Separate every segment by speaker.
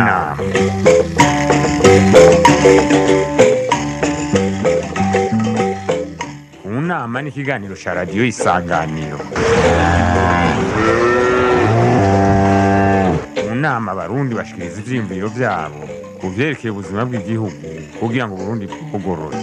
Speaker 1: nama mu nama ni ikiganiro cya radiyo isanganiro mu nama abarundi bashikiriza ivyiyumviro vyabo ku vyerekeye ubuzima bw'igihugu kugira ngo uburundi bwugorore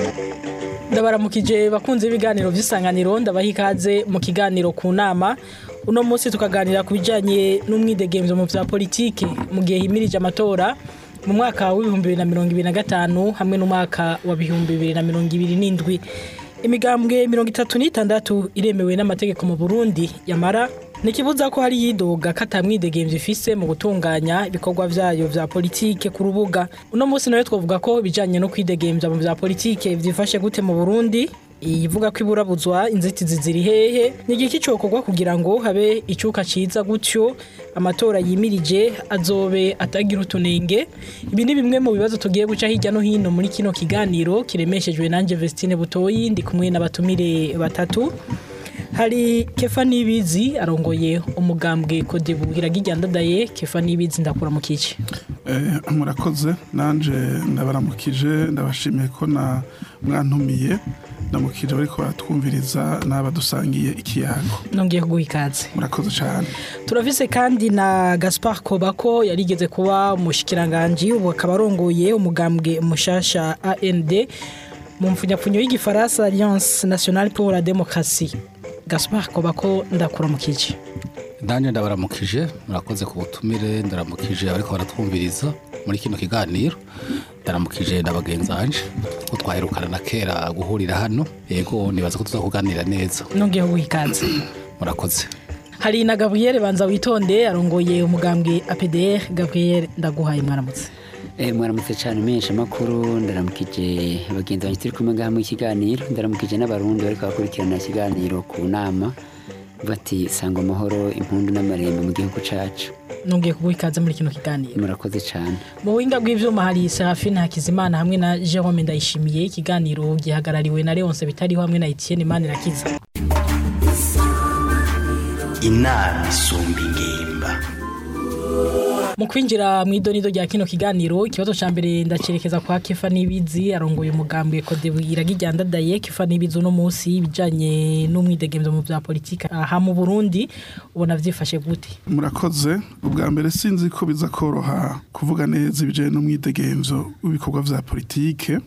Speaker 2: ndabaramukije bakunze ibiganiro by'isanganiro ndabaha ikaze mu kiganiro ku nama uno munsi tukaganira ku bijyanye n'umwidegemvyo mu bya politiki mu gihe himirije amatora mu mwaka w'ibihumbi bibiri na mirongo ibiri na gatanu hamwe n'umwaka wa bihumbi bibiri na mirongo ibiri n'indwi imigambwe mirongo itatu n'itandatu iremewe n'amategeko mu burundi yamara ntikibuza ko hari yidoga ko atamwidegemvyo ifise mu gutunganya ibikorwa vyayo vya politike ku rubuga uno munsi nawe twavuga ko ibijanye no kwidegemvya mu vya politike vyifashe gute mu burundi ivuga ko iburabuzwa inzitizi ziri hehe ni igiki cokorwa kugira ngo habe icuka ciza gutyo amatora yimirije azobe atagira utunenge ibi ni bimwe mu bibazo tugiye guca hirya no hino muri kino kiganiro kiremeshejwe nanje Vestine Butoyi ndi kumwe n'abatumire batatu hari kefa nibizi arongoye umugambwe kodebu iragijyandadaye kefa nibizi ndakura mu kici
Speaker 3: Eh, murakoze nanje ndabaramukije ndabashimiye ko na mwantumiye ndamukije bariko baratwumviriza n'abadusangiye ikiyago
Speaker 2: nongeye kuguha ikaze
Speaker 3: murakoze cyane
Speaker 2: turafise kandi na Gaspard Kobako yarigeze kuba umushikiranganje ubu akaba arongoye umugambwe mushasha AND mu mfunyapfunyo y'igifaransa Alliance Nationale pour la Démocratie Gaspard Kobako ndakura mu kici
Speaker 4: Danje ndabaramukije murakoze ku butumire ndaramukije ariko baratwumviriza muri kino kiganiro ndaramukije na bagenzi banje ko twaherukana na kera guhurira hano yego nibaza ko tuzakuganira neza
Speaker 2: nongeye kuguha ikaze
Speaker 4: murakoze
Speaker 2: hari na Gabriel Banza witonde arongoye umugambwe APDR Gabriel ndaguhaye mwaramutse
Speaker 5: Eh, mwaramutse cyane menshi amakuru ndaramukije bagenzi banjye turi kumwe ngaha mu kiganiro ndaramukije n'abarundi bariko bakurikirana ikiganiro ku nama bati sanga amahoro impundu n'amarembo mu gihugu cacu
Speaker 2: nongeye kuguha ikaze muri kino kiganiro
Speaker 5: murakoze cyane
Speaker 2: mu buhinga bw'ivyuma hari Serafine Hakizimana hamwe na Jerome Ndayishimiye ikiganiro gihagarariwe na Leonce Bitariho hamwe na Etienne Manirakiza
Speaker 6: inama isumba ingimba
Speaker 2: mu kwinjira mu idonido rya kino kiganiro ikibazo ca mbere ndacerekeza kwa Kefa Nibizi arongoye umugambwe Kodebu iragijyandadaye Kefa Nibizi uno munsi ibijanye n'umwidegemvyo mu vya politika aha mu Burundi ubona vyifashe gute
Speaker 3: murakoze ubwa mbere sinzi ko biza koroha kuvuga neza ibijanye n'umwidegemvyo w'ibikorwa vya politike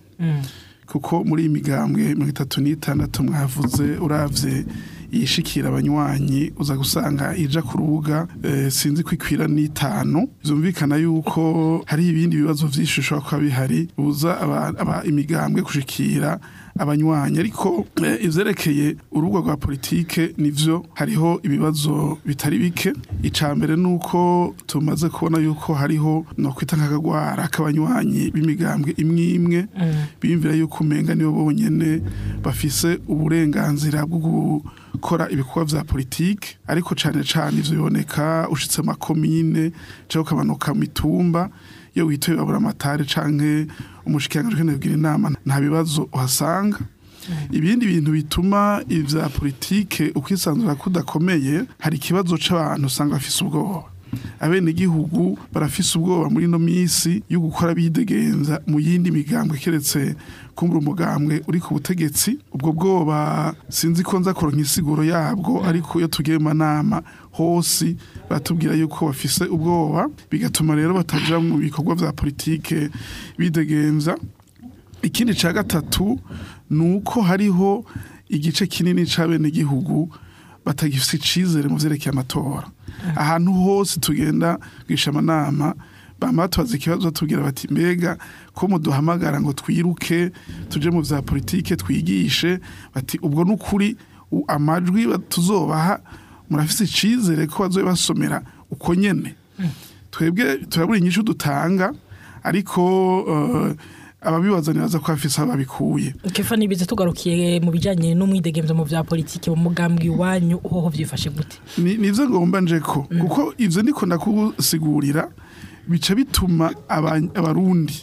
Speaker 3: kuko muri iyi migambwe mirongo itatu n'itandatu mwavuze uravye yishikira abanywanyi uza gusanga ija ku rubuga eh, sinzi ko ikwira n'itanu vyumvikana yuko hari ibindi bibazo vyinshi bishobora kuba bihari buza aba, aba imigambwe gushikira abanywanyi ariko eh, ivyerekeye urubuga rwa politike nivyo hariho ibibazo bitari bike ica mbere nuko tumaze kubona yuko hariho no kwita nk'akagwara k'abanywanyi b'imigambwe imwe imwe biyumvira yuko umenga nibo bonyene bafise uburenganzira bwo gukora ibikorwa vya politike ariko cane cane ivyo biboneka ushitse makomine canke ukamanuka mu mitumba iyo witoye babura amatari canke umushikiranganji ukeneye kugira inama nta bibazo uhasanga ibindi bintu bituma ivya politike ukwisanzura kudakomeye hari ikibazo c'abantu usanga bafise ubwoba abene igihugu barafise ubwoba muri no misi yo gukora bidegenza mu yindi migambwe keretse kumbura umugambwe uri ku butegetsi ubwo bwoba sinzi ko nza kuronka insiguro yabwo ariko iyo tugiye mu manama hose batubwira yuko bafise ubwoba bigatuma rero bataja mu bikorwa vya politike bidegenza ikindi ca gatatu ni uko hariho igice kinini c'abenegihugu batagifise icizere mu vyerekeye amatora ahantu hose tugenda kwisha amanama bama batubaza ikibazo batubwira bati mbega ko muduhamagara ngo twiruke tuje mu vya politike twigishe bati ubwo n'ukuri u- amajwi ba- tuzobaha murafise icizere ko bazobe basomera uko nyene twebwe turabura inyishu dutanga ariko eh, ababibazanira baza ko bafise aho babikuye
Speaker 2: Kefa Nibizi tugarukiye mu bijanye n'umwidegemvyo mu vya politiki mu mugambwe iwanyu hoho vyifashe gute
Speaker 3: ni nivyo ngomba njeko kuko ivyo ndiko ndakusigurira bica bituma aba- abarundi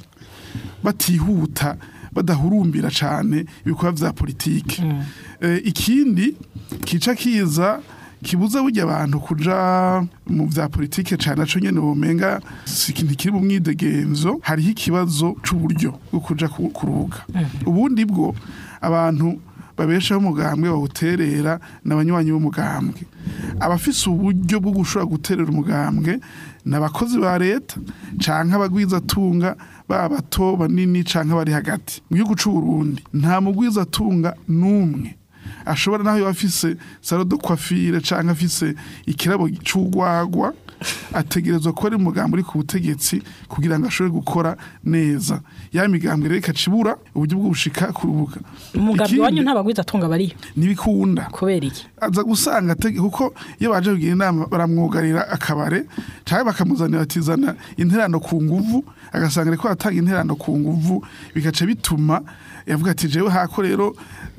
Speaker 3: batihuta badahurumbira cane ibikorwa vya politike Eh, ikindi kica kiza kibuza burya abantu kuja mu vya politike cane naco nyene womenga si ikintu kiri mu mwidegenzo hariho ikibazo c'uburyo bwo kuja ku- kuruga ubundi bwo abantu babeshaho umugambwe bawuterera n'abanywanyi b'umugambwe abafise uburyo bwo gushobora guterera umugambwe ni abakozi ba leta canke abagwizatunga baba bato banini canke bari hagati mu gihugu c'u Burundi nta mugwizatunga n'umwe ashobora naho yoba afise salo de coiffure canke afise ikirabo c'urwagwa ategerezwa kuba ari umugambi uri ku butegetsi kugira ngo ashobore gukora neza ya migambwe rero ikacibura uburyo bwo gushika ku rubuga
Speaker 2: umugambi
Speaker 3: Ikindi,
Speaker 2: wanyu ntabagwiza atunga bariyo
Speaker 3: ntibikunda
Speaker 2: kubera iki
Speaker 3: aza gusanga atege- kuko iyo baje kugira inama baramwugarira akabare cyangwa bakamuzanira batizana interano ku nguvu agasanga ariko atanga interano ku nguvu bigaca bituma yavuga ati jewe hako rero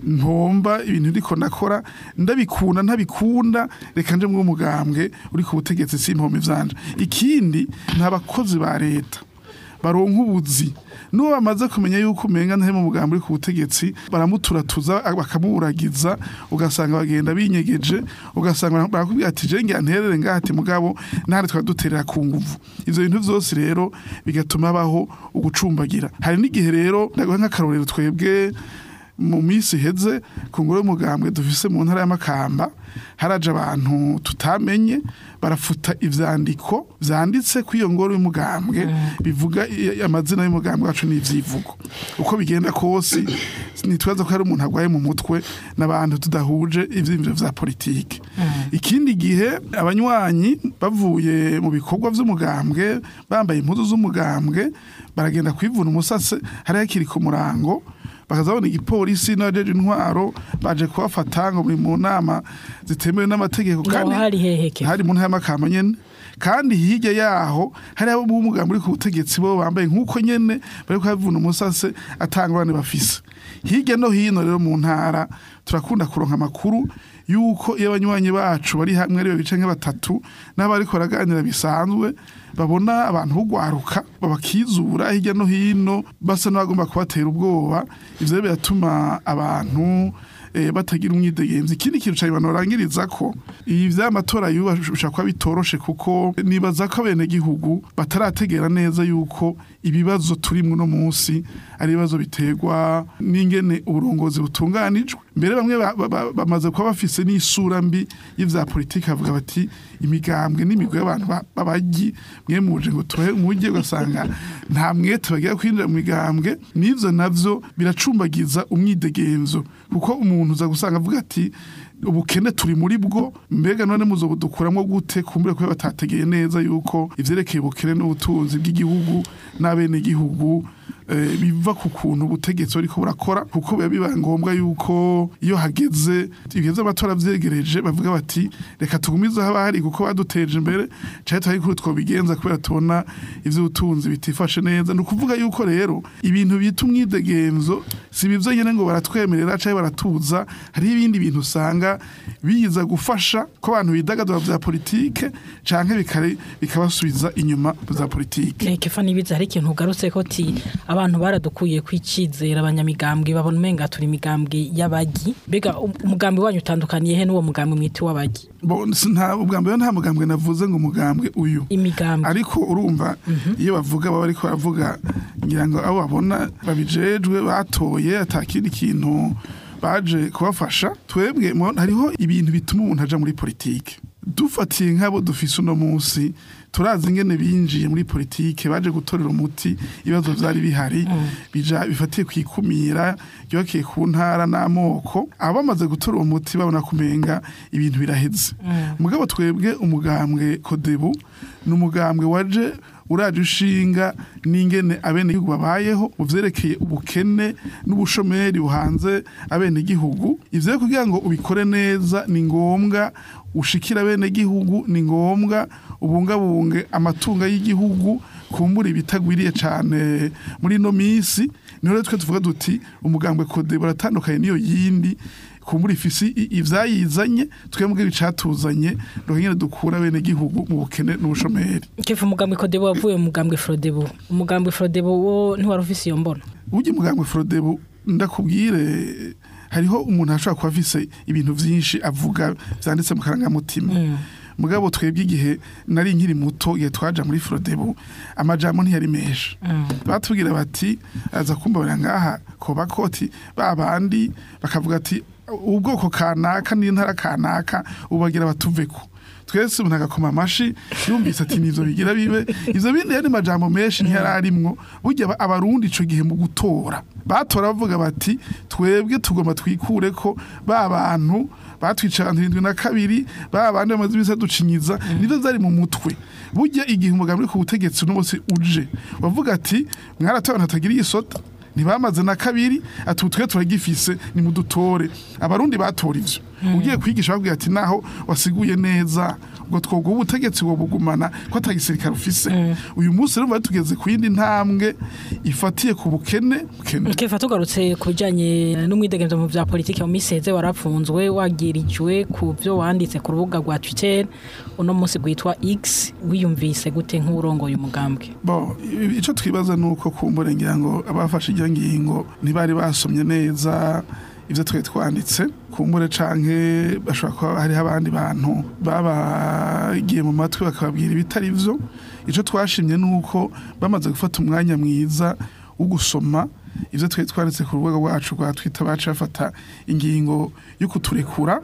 Speaker 3: ntomba ibintu ndiko nakora ndabikunda ntabikunda reka nje mu mugambwe uri ku butegetsi simpome vyanje ikindi nta bakozi ba leta baronka ubuzi n'uwo bamaze kumenya yuko umenga ntahe mu mugambi uri ku butegetsi baramuturatuza bakamuburagiza ugasanga bagenda binyegeje ugasanga barakubwira ati je ngira nterere ngaha ati mugabo ntari twaduterera ku nguvu ivyo bintu vyose rero bigatuma habaho ugucumbagira hari n'igihe rero ndaguha nk'akarorero twebwe mu minsi iheze ku ngoro y'umugambwe dufise mu ntara y'amakamba haraje abantu tutamenye barafuta ivyandiko vyanditse ku iyo ngoro y'umugambwe bivuga i- amazina y'umugambwe wacu n'ivyivugo uko bigenda kose nitwaza ko hari umuntu arwaye mu mutwe n'abantu tudahuje ivyiyumviro vya politike ikindi gihe abanywanyi bavuye mu bikorwa vy'umugambwe bambaye impuzu z'umugambwe baragenda kwivuna umusase hari hakiri ku murango bakaza babona igipolisi n'abajeje intwaro baje kubafata ngo muri mu nama zitemewe n'amategeko
Speaker 2: ngaho hari heheke
Speaker 3: hari mu ntara y'amakamba nyene kandi hirya yaho hari abo mu mugambi uri ku butegetsi bo bambaye nk'uko nyene bari kuhavuna umusase atangurane bafise hirya no hino rero mu ntara turakunda kuronka amakuru yuko iyo abanywanyi bacu bari hamwe ari babiri canke batatu n'abariko baraganira bisanzwe babona abantu bugwaruka babakizura hirya no hino basa n'abagomba kubatera ubwoba ivyo rero biratuma abantu eh, batagira umwidegemzi ikindi kintu cyane barangiriza ko ibi vy'amatora yubasha kuba bitoroshe kuko nibaza ko bene gihugu batarategera neza yuko ibibazo turimwo no munsi ari ibibazo biterwa n'ingene uburongozi butunganijwe mbere bamwe ba- ba- ba- bamaze kuba bafise n'isura mbi y'ivya politiki bavuga bati imigambwe n'imigwi y'abantu ba- b'abagi mwe muje ngo tuhe umujyi ugasanga nta mwete bagira kwinjira mu migambwe n'ivyo navyo biracumbagiza umwidegenzo kuko umuntu uza gusanga avuga ati ubukene turi muri bwo mbega none muzo budukuramo gute kumbure ko batategeye neza yuko ivyerekeye ubukene n'ubutunzi bw'igihugu n'abene gihugu eh, biva ku kuntu ubutegetsi buriko burakora kuko biba biba ngombwa yuko iyo hageze ibihe vy'amatora vyegereje bavuga bati reka tugumize haba hari kuko baduteje imbere canke twari kuri twobigenza kubera tubona ivy'ubutunzi bitifashe neza ni ukuvuga yuko rero ibintu bita umwidegenzo si bivyo nyene ngo baratwemerera canke baratuza hariho ibindi bintu usanga biza gufasha ko abantu bidagadura vya politike canke bikare- bikabasubiza inyuma za politike
Speaker 2: Eh, kefa nibiza hari ikintu ugarutse ko ti abantu baradukuye kwicizera abanyamigambwe babona umenga turi imigambwe y'abagi mbega um- umugambi wanyu utandukaniye he n'uwo mugambi mwiti w'abagi
Speaker 3: Bo, si- nta ubwa mbere nta mugambwe navuze ngo umugambwe uyu
Speaker 2: imigambwe
Speaker 3: ariko urumva iyo bavuga baba ariko baravuga ngira ngo abo babona babijejwe batoye atakindi kintu baje kubafasha twebwe mo- hariho ibintu bituma umuntu aja muri politike dufatiye nk'abo dufise uno munsi turazi ingene binjiye muri politike baje gutorera umuti ibibazo vyari bihari bija bifatiye kwikumira ryubakiye ku ntara n'amoko abo bamaze gutora uwo muti babona kumenga ibintu biraheze mugabo twebwe umugambwe kodebu ni umugambwe waje uraje ushinga n'ingene abenegihugu babayeho mu vyerekeye ubukene n'ubushomeri buhanze abenegihugu ivyo rero kugira ngo ubikore neza ni ngombwa ushikira abenegihugu ni ngombwa ubungabunge amatungo y'igihugu kumbura ibitagwiriye cane muri ino misi niho rero twe tuvuga duti umugambwe kode baratandukanye n'iyo yindi kumbura ifisi i- ivyayizanye twebwe ibicatuzanye nuko nyene dukura bene gihugu mu bukene n'ubushomeri
Speaker 2: kefa umugambi kodebo wavuye mu mugambwe frodebo umugambwe frodebo wo ntiwari ufise iyo mbona
Speaker 3: burya umugambwe frodebu ndakubwire hariho umuntu ashobora kuba afise ibintu vyinshi avuga vyanditse mu karangamutima mugabo twebwe igihe nari nkiri muto igihe twaja muri Frodebu amajambo ntiyari menshi batubwira bati aza kumbabira ngaha koba koti babandi bakavuga ati ubwoko kanaka n'intara kanaka ubagira batuveko twese umuntu agakoma amashi yumvise ati nivyo bigira bibe ivyo bindi yari majambo menshi ntiyari arimwo burya aba- abarundi ico gihe mu gutora batora bavuga bati twebwe tugomba twikure ko ba bantu batwica abantu irindwi na kabiri ba bandi bamaze ibisa ducinyiza nivyo vyari mu mutwe burya igihe umugambi uri ku butegetsi uno munsi uje bavuga ati mwaratora abantu batagira isota ntibamaze na kabiri ati ubu twe turagifise ni mudutore abarundi batora ivyo ugiye kwigisha babwira ati naho wasiguye neza ubwo twoga ubutegetsi bugumana ko atagisirikare ufise uyu munsi rero tugeze ku yindi ntambwe ifatiye ku bukene bukene
Speaker 2: Kefa tugarutse ku bijanye n'umwidegemvyo mu vya politike mu miseze warapfunzwe wagirijwe ku byo wanditse ku rubuga rwa Twitter uno munsi gwitwa X wiyumvise gute nk'urongoye umugambwe
Speaker 3: bo i- ico twibaza nuko kumbure ngira ngo abafashe iryo ngingo ntibari basomye neza ivyo twari twanditse kumbure canke bashobora kuba hariho abandi bantu babagiye mu matwi bakababwira ibitari vyo ico twashimye nuko bamaze gufata umwanya mwiza wo gusoma ivyo twari twanditse ku rubuga rwacu rwa Twitter baca bafata ingingo yo kuturekura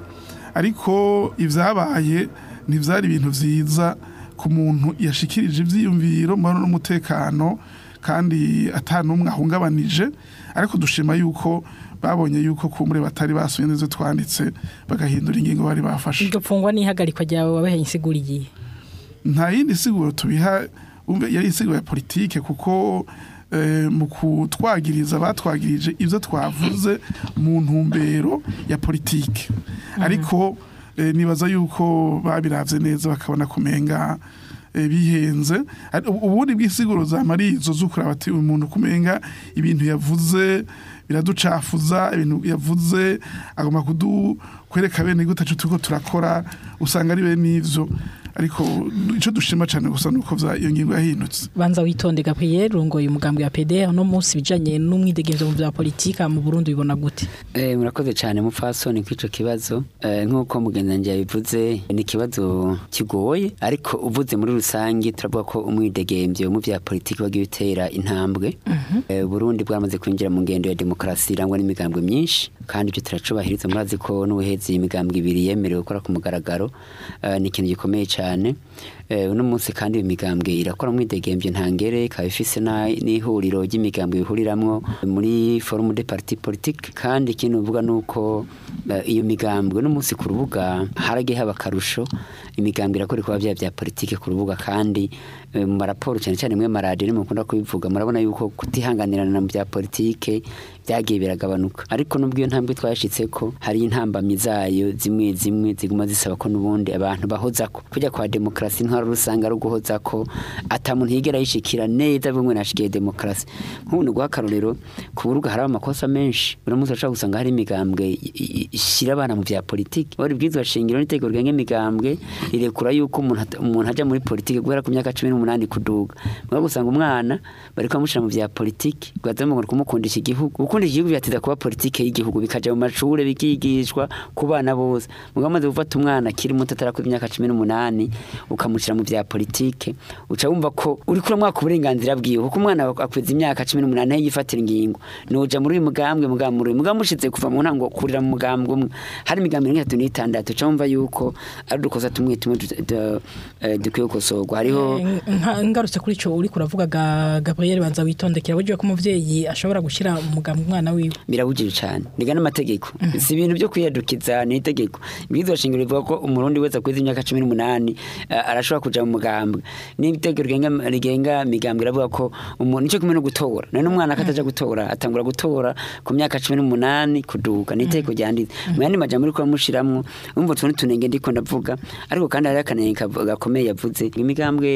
Speaker 3: ariko ivyabaye ntivyari ibintu vyiza ku muntu yashikirije ivyiyumviro mu n'umutekano kandi atanumwe ahungabanije ariko dushima yuko babonye yuko kumure batari basomye neza twanditse bagahindura ingingo bari bafashe
Speaker 2: iryo pfungwa n'ihagarikwa ryawe wabaheye insigura igihe
Speaker 3: nta yindi siguro tubiha umve yari isiguro ya politike kuko eh, mu kutwagiriza batwagirije ivyo twavuze mu ntumbero ya politike ariko eh, nibaza yuko babiravye neza bakabona kumenga eh, bihenze Ari- ubu- ubundi bw'isiguro zamari izo zukura bati uyu muntu kumenga ibintu yavuze biraducafuza ibintu yavuze agomba kudu kwereka bene gute turiko turakora usanga ari bene ivyo ariko ico dushima cyane gusa nuko vya iyo ngingo yahindutse
Speaker 2: banza witonde Gabriel urongoye umugambwe wa PDR uno munsi bijanye n'umwidegemvyo mu vya politika mu Burundi bibona gute
Speaker 5: Eh, murakoze cyane mupfasoni kw'ico kibazo Eh, nk'uko mugenzi yabivuze ni ikibazo kigoye ariko uvuze muri rusange turavuga ko umwidegemvyo mu vya politiki wagiye utera intambwe Eh, Burundi bwamaze kwinjira mu ngendo ya demokarasi irangwa n'imigambwe myinshi kandi ibyo turacubahiriza murazi ko n'ubuhezi imigambwe ibiri yemerewe gukora ku mugaragaro Eh, ni ikintu gikomeye cyane Eh, uno munsi kandi iyo migambwe irakora mwidegemvyo ntangere ikaba ifise na- n'ihuriro ry'imigambwe bihuriramwo muri forum de parti politique kandi ikintu uvuga nuko eh, iyo migambwe no munsi ku rubuga haragiye haba akarusho imigambwe irakora ibikorwa vyayo vya politike ku rubuga kandi eh, mu maraporo cyane cyane mwe maradiyo nimwe mukunda kubivuga murabona yuko kutihanganirana mu bya politike byagiye biragabanuka ariko nubwo iyo ntambwe twashitseko hari intambamyi zayo zimwe zimwe ziguma zisaba ko n'ubundi abantu bahozako kujya kwa demokarasi intwaro rusanga ari uguhozako ata muntu yigera yishikira neza bimwe nashikiye demokarasi nk'ubu ni guha akarorero ku buruga hari amakosa menshi buri munsi urashobora gusanga hari imigambwe i- i- ishyira abana mu bya politiki bari bwizwa shingiro n'itegeko rigenga imigambwe rirekura yuko umuntu ata- umuntu ajya muri politiki guhera ku myaka cumi n'umunani kuduga mwe gusanga umwana bari kumushyira mu bya politiki bwaza ngo kumukundisha igihugu gukundisha igihugu byateza kuba politiki y'igihugu bikaja mu mashuri bikigishwa ku bana bose mugabo amaze gufata umwana akiri muto atarakora imyaka cumi n'umunani ukamushyira mu bya politiki uca wumva ko uri kuramwaka uburenganzira bwiwe kuko umwana akweza imyaka cumi n'umunani aho yifatira ingingo nuja muri uyu mugambwe mugambwe muri uyu mugambwe ushize kuva mu ntango kurira mu mugambwe umwe hari imigambi mirongo itatu n'itandatu uca wumva yuko ari udukosa tumwe tumwe du- du- eh, dukwiye gukosorwa hariho
Speaker 2: Eh, nka- ngarutse kuri ico uri kuravuga ga Gabriel banza witondekera buryo ko umuvyeyi ashobora gushira umugambwe umwana wiwe
Speaker 5: birabujije cyane niga n'amategeko si ibintu byo kwiyadukiza ni itegeko ibwirizwa shingiro rivuga ko umurundi wese akwiza imyaka cumi n'umunani eh, arashobora kuja mu mugambwe n'itegeko rigenga rigenga migambwe iravuga ko umuntu nicyo kumwe no gutora none umwana akataja gutora atangura gutora ku myaka cumi n'umunani kuduka ni itegeko ryanditse mu yandi majambo uriko uramushiramwo umva utuntu tunenge ndiko ndavuga ariko kandi hariho akanenge kav- gakomeye yavuze imigambwe n'itatu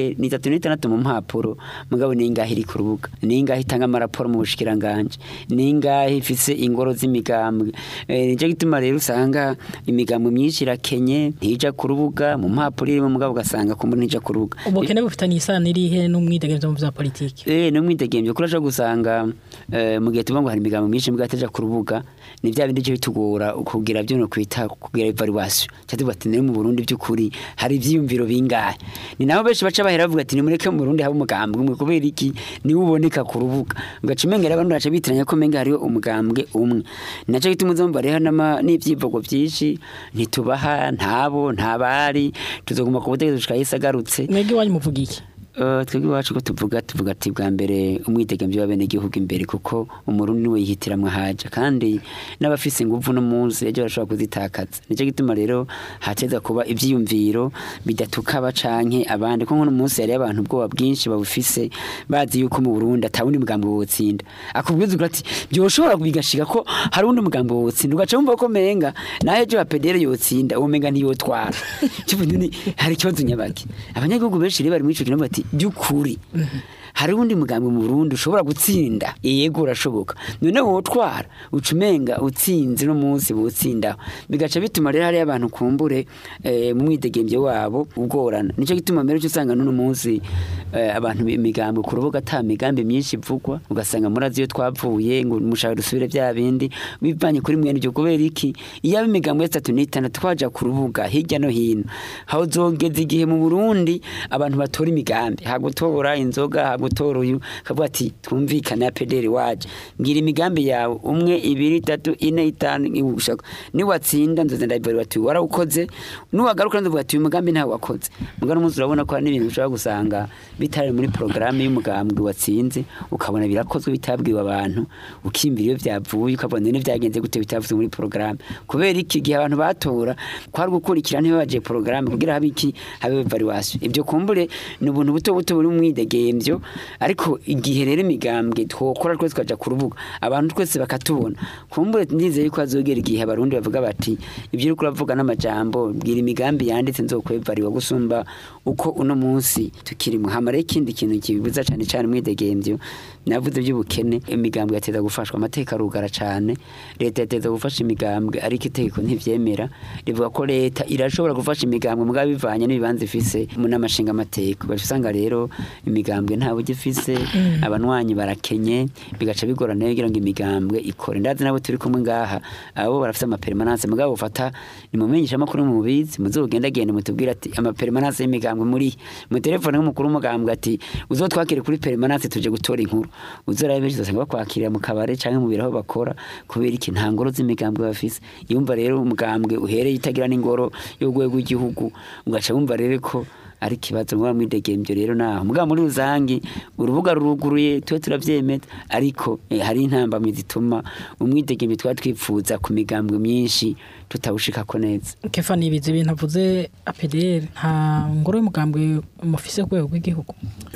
Speaker 5: itatu n'itandatu mu mpapuro mugabo ni ingahe iri ku rubuga ni ingahe itanga amaraporo mu bushikiranganje ni ingahe ifise ingoro z'imigambwe Eh, nicyo gituma rero usanga imigambwe myinshi irakenye ntija ku rubuga mu mpapuro irimo mugabo ugasanga kumbe ntija ku rubuga
Speaker 2: ubukene bufitanye isano irihe n'umwidegemvyo mu vya politiki
Speaker 5: Eh no mwidegembyo kuri aje gusanga eh, mu gihe tuvuga ngo hari imigambo myinshi mbwa ataja ku rubuga ni bya bindi cyo bitugora kugira byo no kwita kugira evaluation cyatuba ati ne mu Burundi by'ukuri hari ivyiyumviro bingahe ni nabo benshi baca bahera bavuga ati ni mureke mu Burundi haba umugambwe umwe kubera iki ni uboneka ku rubuga ugaca umengera abantu baca bitiranya ko menga hariho umugambwe umwe naco gituma uzomba rero nama n'ivyivugo byinshi ntitubaha ntabo ntabari tuzoguma ku butegetsi gushika yisagarutse
Speaker 2: mwebwe iwanyu muvuga iki
Speaker 5: Uh, twebwe iwacu ko tuvuga tuvuga ati bwa mbere umwidegemvyo w'abenegihugu imbere kuko umurundi niwe yihitiramwo haja kandi n'abafise inguvu no munsi ejo barashobora kuzitakaza nico gituma rero hateza kuba ivyiyumviro bidatukaba canke abandi kuko no munsi yari abantu ubwoba bwinshi babufise bazi yuko mu Burundi atawundi mugambo wotsinda akubwiza ugira ati byoshobora bigashika ko hari undi mugambo wotsinda ugaca wumva ko menga naho ejo apedere yotsinda uwo menga ntiyotwara kivuga ni hari ikibazo nyabaki abanyagihugu benshi rero bari muri ico kintu bati by'ukuri hari undi mugambi mu Burundi ushobora gutsinda yego urashoboka none wotwara ucumenga utsinze no munsi butsinda bigaca bituma rero hari abantu kumbure eh, mu mwidegembyo wabo ugorana nico gituma mbere cyo usanga none munsi eh, abantu imigambi ku rubuga ata migambi myinshi ivugwa ugasanga murazi iyo twavuye ngo mushaka dusubire bya bindi bivanye kuri mwene byo kubera iki iyo aba imigambi ya tatu n'itandatu twaja ku rubuga hirya no hino aho zogeza igihe mu Burundi abantu batora imigambi hagutora inzoga hagutora uyu kavuga ati twumvikane ya pederi waje ngira imigambi yawe umwe ibiri itatu ine itanu ushaka niwatsinda nzoze ndabibari bati warawukoze nuwagaruka nzovuga ati uyu mugambi ntawe wakoze mugano munsi urabona ko hari n'ibintu ushobora gusanga bitari muri porogaramu y'umugambwe watsinze ukabona birakozwe bitabwiwe abantu ukimbira iyo byavuye ukabona none byagenze gute bitavuzwe muri porogaramu kubera iki gihe abantu batora kwari gukurikira ntibabaje porogaramu kugira habe iki habe evaluation ibyo kumbure ni ubuntu buto buto buri mu mwidegemvyo ariko igihe rero imigambwe twokora twese tukaja ku rubuga abantu twese bakatubona kumbure ndizeye yuko hazogera igihe abarundi bavuga bati ibyo uriko uravuga n'amajambo bwira imigambi yanditse nzokwevariwa gusumba uko uno munsi tukiri muhama rero ikindi kintu kibibuza cane cane umwidegemvyo navuze by'ubukene imigambwe yateza gufashwa amateka arugara cane leta yateza gufasha imigambwe ariko itegeko ntivyemera rivuga ko leta irashobora gufasha imigambwe mugabo bivanye n'ibibanza ifise mu n'amashinga amateka ugaca usanga rero imigambwe nta buryo ifise abanwanyi barakenye bigaca bigorana rero kugira ngo imigambwe ikore ndazi nabo turi kumwe ngaha abo barafise amapermanence mugabo ufata nimumenyesha amakuru mubizi muzogendagende mutubwire ati amapermanence y'imigambwe muri mu telefone nk'umukuru w'umugambwe ati uzotwakire kuri permanence tuje gutora inkuru uzorabe benshi uzasanga bakwakirira mu kabare canke mu biro aho bakora kubera iki nta ngoro z'imigambwe bafise yumva rero umugambwe uhereye itagira n'ingoro y'urwego rw'igihugu ugaca wumva rero ko ari ikibazo muba mwidegembyo rero naho mugabo muri rusangi urubuga ruruguruye tuwe turavyemeza ariko eh, hari intambamyi zituma umwidegembyo twari twipfuza ku migambwe myinshi tutawushikako neza
Speaker 2: kefa nibizi ibintu avuze APDR nta ngoro y'umugambwe mufise ku rwego rw'igihugu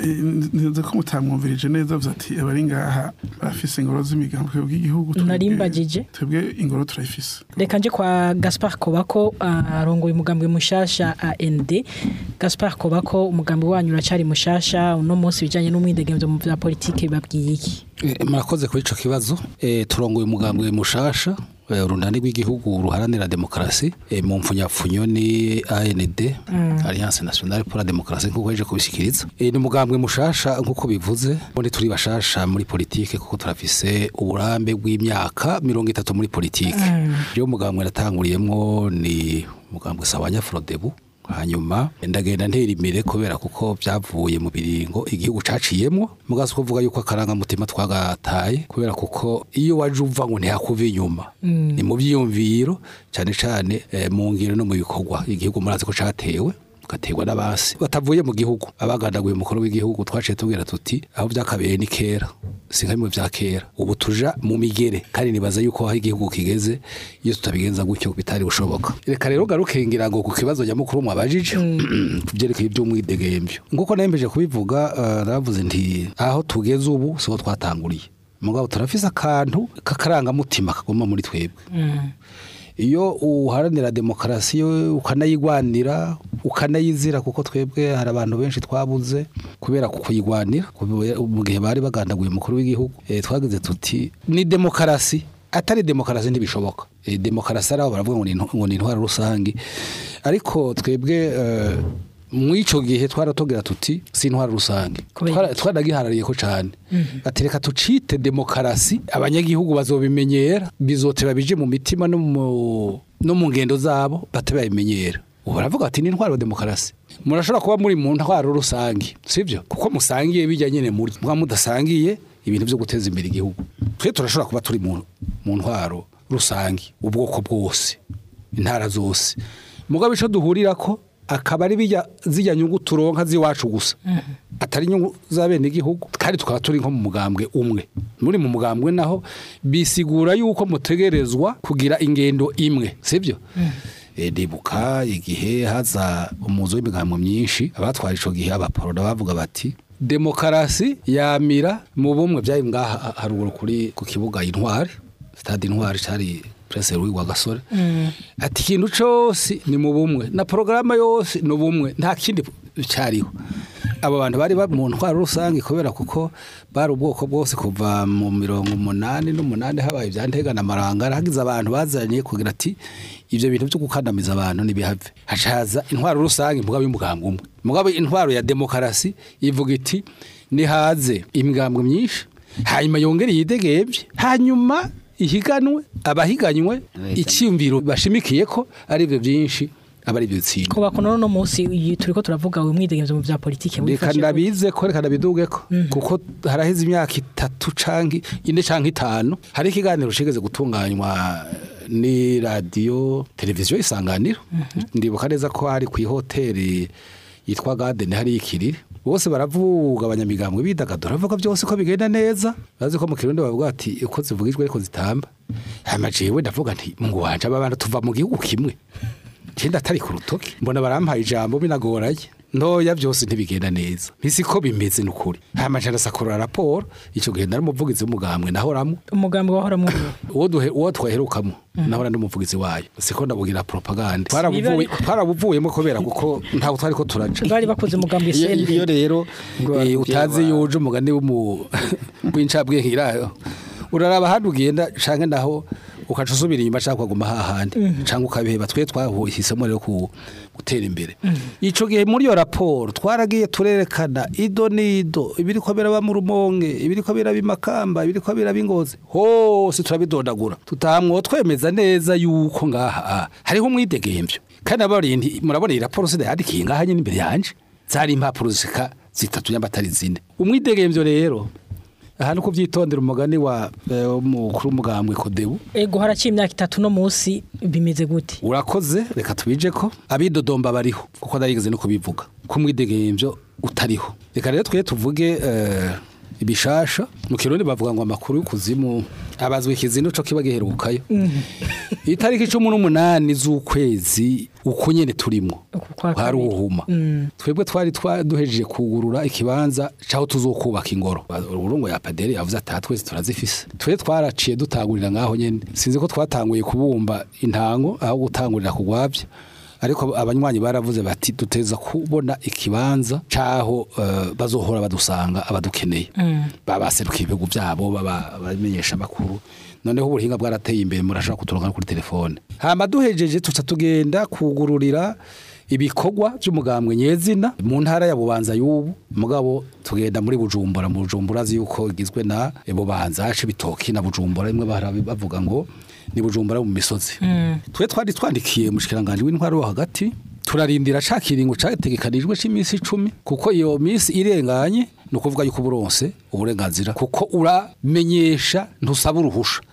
Speaker 3: nzi ko mutamwumvirije neza avuze ati abari ngaha barafise ingoro z'imigambwe bw'igihugu twebwe-
Speaker 2: Narimbagije.
Speaker 3: twebwe ingoro turayifise
Speaker 2: reka nje kwa Gaspard Kobako arongoye umugambwe mushasha AND Gaspard Kobako umugambwe wanyu uracari mushasha uno munsi bijanye n'umwidegemvyo mu vya politike babwiye iki
Speaker 4: Eh, murakoze kuri ico kibazo Eh, turongoye umugambwe mushasha eh, urunani rw'igihugu ruharanira demokarasi eh, mu mpfunyapfunyo ni AND Alliance Nationale pour la Démocratie nkuko heje kubishikiriza Eh, ni umugambwe mushasha nkuko bivuze ubundi turi bashasha muri politike kuko turafise uburambe bw'imyaka mirongo itatu muri politike rero umugambwe natanguriyemwo ni umugambwe Sawanya Frodebu hanyuma ndagenda ntera imbere kubera kuko byavuye mu biringo igihugu caciyemwo mugaso kuvuga yuko akarangamutima twagataye kubera kuko iyo waje uva ngo ntihakuva inyuma ni mu byiyumviro cyane cyane eh, mu ngiro no mu bikorwa igihugu murazi ko catewe gaterwa n'abasi batavuye mu gihugu abagandaguye umukuru w'igihugu twaciye tubwira tuti aho byakabereye ni kera si nka bimwe vya kera ubu tuja mu migere kandi nibaza yuko aho igihugu kigeze iyo tutabigenza gutyo bitari bushoboka reka rero garuke ngira ngo ku kibazo nyamukuru mwabajije ku byerekeye iby'umwidegembyo nk'uko nembeje kubivuga eh, naravuze nti aho tugeze ubu siho twatanguriye mugabo turafise akantu k'akarangamutima kaguma muri twebwe iyo uharanira demokarasi yo ukanayigwanira ukanayizira kuko twebwe hari abantu benshi twabuze kubera kuyigwanira mu gihe bari bagandaguye umukuru w'igihugu eh, twagize tuti ni demokarasi atari demokarasi ntibishoboka Eh, demokarasi ari aho baravuga ngo ni intwa- ngo ni intwaro rusange ariko twebwe eh, mu ico gihe twaratubwira tuti si intwaro rusange
Speaker 2: Kubera
Speaker 4: Twara-
Speaker 2: iki?
Speaker 4: twaragiharariye ko cane ati reka tucite demokarasi abanyagihugu bazobimenyera bizoteba bije mu mitima no mu no mu ngendo zabo bate babimenyera ubu baravuga ati ni intwaro demokarasi murashobora kuba muri mu ntwaro rusange sibyo kuko musangiye bijya nyene muri mwa mudasangiye ibintu byo guteza imbere igihugu twe turashobora kuba turi mu mu ntwaro rusange ubwoko bwose intara zose mugabo ico duhurira ko akaba ari bijya zijya nyungu turonka z'iwacu gusa atari inyungu za bene igihugu kandi tukaba turi nko mu mugambwe umwe muri mu mugambwe naho bisigura yuko mutegerezwa kugira ingendo imwe sibyo Eh, ndibuka igihe haza umuzo w'imigambo myinshi abatwara ico gihe abaporona bavuga bati demokarasi yamira mu bumwe byari ngaha haruguru kuri ku kibuga intwari stade intwari cari presse Louis wa gasore ati ikintu cose ni mu bumwe na porogaramu yose ni ubumwe nta kindi cyariho abo bantu bari ba mu ntwaro rusange kubera kuko bari ubwoko bwose kuva mu mirongo umunani n'umunani habaye ibyantega na marangara hagize abantu bazanye kugira ati ibyo bintu byo gukandamiza abantu ntibihave hacaza intwaro rusange mugabo y'umugambwe umwe mugabo intwaro ya demokarasi ivuga iti nihaze imigambwe myinshi hanyuma yongere yidegebye hanyuma ihiganwe abahiganywe icyumviro bashimikiye ko ari byo byinshi aba ari byo bitsinda
Speaker 2: ko bakona no munsi iyi turiko turavuga uyu mwidegemvyo mu vya politike
Speaker 4: reka
Speaker 2: wifashe gute?
Speaker 4: ndabize ko reka ndabiduge ko kuko haraheze imyaka itatu canke ine canke itanu hari ikiganiro cigeze gutunganywa ni radiyo televiziyo isanganiro ndibuka neza ko hari ku ihoteli yitwa Garden hari ikiriri bose baravuga abanyamigambwe bidagadura bavuga byose ko bigenda neza bazi ko mu kirundi bavuga ati uko zivugijwe ariko zitamba hama jewe ndavuga nti mungu wanje aba bantu tuva mu gihugu kimwe Kenda atari ku rutoki mbona barampaye ijambo binagoranye ntoya byose ntibigenda neza ntisi ko bimeze n'ukuri hamajana sakorora raporo ico gihe nari umuvugizi w'umugambwe nahoramo
Speaker 2: umugambi wahora mu
Speaker 4: uwo duhe uwo twaherukamo nahora ndi umuvugizi wayo siko ndabugira propaganda twarabuvuye
Speaker 2: ariko-
Speaker 4: twarabuvuyemo kubera kuko ntawe twari ko turaca
Speaker 2: bari bakoze umugambi
Speaker 4: iyo iyo
Speaker 2: sende
Speaker 4: rero eh, utazi yuje umugani w'umu- w'incabwenge irayo uraraba ahandi ugenda canke naho ukaca usubira inyuma canke ukaguma hahandi canke ukabiheba twe twahisemo rero ku gutera imbere ico gihe muri iyo raporo twaragiye turerekana ido n'ido ibiriko biraba mu rumonge ibiriko biraba imakamba ibiriko biraba ingozi hose turabidondagura tutahamwo twemeza neza yuko ngaha ah, hariho umwidegemvyo kandi abarindi murabona iyi raporo sida yandikiye ngaha nyine imbere yanje zari impapuro zishika zitatu nyambatari zine umwidegemvyo rero aha ni kuvyitondera umugani wa eh, umukuru w'umugambwe kodebu
Speaker 2: ego haraciye imyaka itatu no munsi bimeze gute
Speaker 4: urakoze reka tubije ko abidodomba bariho kuko narigeze no kubivuga ko umwidegemvyo utariho reka rero twe tuvuge eh, ibishasha mu kirundi bavuga ngo amakuru y'ukuzimu abazwe ikizino co kiba giherukayo itariki cumi n'umunani z'ukwezi uko nyene turimwo
Speaker 2: Uku kwa
Speaker 4: hari
Speaker 2: kabiri.
Speaker 4: ubuhuma twebwe twari twa- duhejeje kugurura ikibanza caho tuzokubaka ingoro urungo ya paderi yavuze ati "Aha twese turazifise twe twaraciye dutangurira ngaho nyene sinzi ko twatanguye kubumba intango aho gutangurira kugwavya ariko abanywanyi baravuze bati duteza kubona ikibanza caho eh, bazohora badusanga abadukeneye babaserukiye ibihugu byabo baba- bamenyesha amakuru noneho ubuhinga bwarateye imbere murashobora kuturonka kuri telefone hama duhejeje tuca tugenda kugururira ibikorwa by'umugambwe nyezina mu ntara ya bubanza y'ubu mugabo tugenda muri bujumbura mu bujumbura azi yuko igizwe na eh, bubanza haca ibitoki na bujumbura rimwe bahora bavuga ngo ni bujumbura mu misozi twe twari twandikiye umushikiranganje w'intwaro wo hagati turarindira ca kiringo categekanijwe c'iminsi icumi kuko iyo minsi irenganye ni ukuvuga yuko uburonse uburenganzira kuko uramenyesha ntusaba uruhusha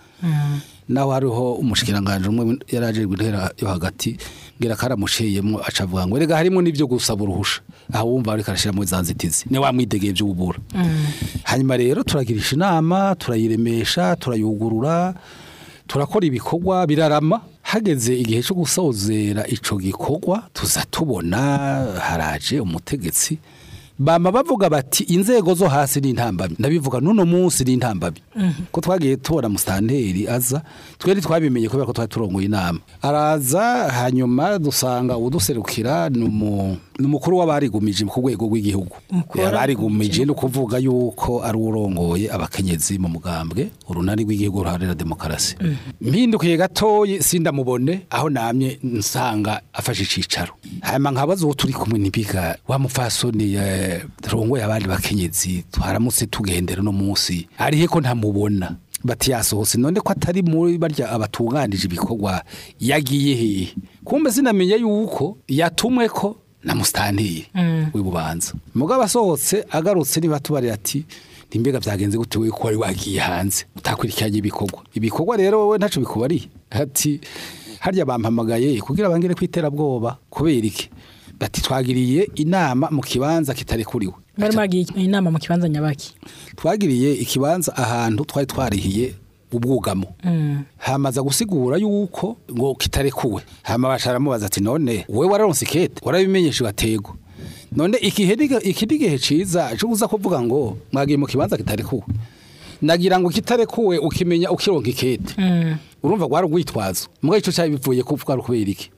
Speaker 4: naho hariho umushikiranganje umwe yaraje guhera yo hagati ngira karamuciyemo aca avuga ngo erega harimo n'ibyo gusaba uruhusha aho wumva ariko arashiramo za nzitizi ni wa mwidegeye by'ububura hanyuma rero turagirisha inama turayiremesha turayugurura turakora ibikorwa birarama hageze igihe cyo gusozera ico gikorwa tuza tubona haraje umutegetsi bama bavuga bati inzego zo hasi ni intambamyi ndabivuga n'uno munsi ni intambamyi ko twagiye tubona musitanteri aza twari twabimenye kubera ko twari turongoye inama araza hanyuma dusanga uduserukira ni umu- ni umukuru w'abarigumije ku rwego rw'igihugu
Speaker 2: Umukuru
Speaker 4: abarigumije ni ukuvuga yuko ari urongoye abakenyezi mu mugambwe urunani rw'igihugu ruharanira demokarasi mpindukiye gatoyi sindamubone aho namye nsanga afashe icicaro hanyuma nkabaza uwo turi kumwe n'ibiga wa mupfasoni eh, rongoye abandi bakenyezi twaramutse tugendera no munsi arihe ko ntamubona bati yasohotse none ko atari muri barya abatunganije ibikorwa yagiye hehe kumbe sinamenye yuko yatumwe ko na musitanteri w'ibubanza mugabo asohotse agarutse niba tubarira ati ntimbega byagenze gute we ko wari wagiye hanze utakurikiranye ibikorwa ibikorwa rero wowe ntaco bikubariye ati harya bampamagaye kugira bangire kwiterabwoba kubera iki bati twagiriye inama mu kibanza kitarekuriwe
Speaker 2: bari magiye inama mu kibanza nyabaki
Speaker 4: twagiriye ikibanza ahantu twari twarihiye ubwugamo hamaza gusigura yuko ngo kitarekuwe hama basharamubaza ati none wowe wararonse ikete warabimenyeshe watego none ikihe ni- iki ni igihe ciza cyo uza kuvuga ngo mwagiye mu kibanza kitarekuwe nagira ngo kitarekuwe ukimenya ukironka ikete urumva gwari urwitwazo mbwa ico cyari bivuye ko bwari kubera iki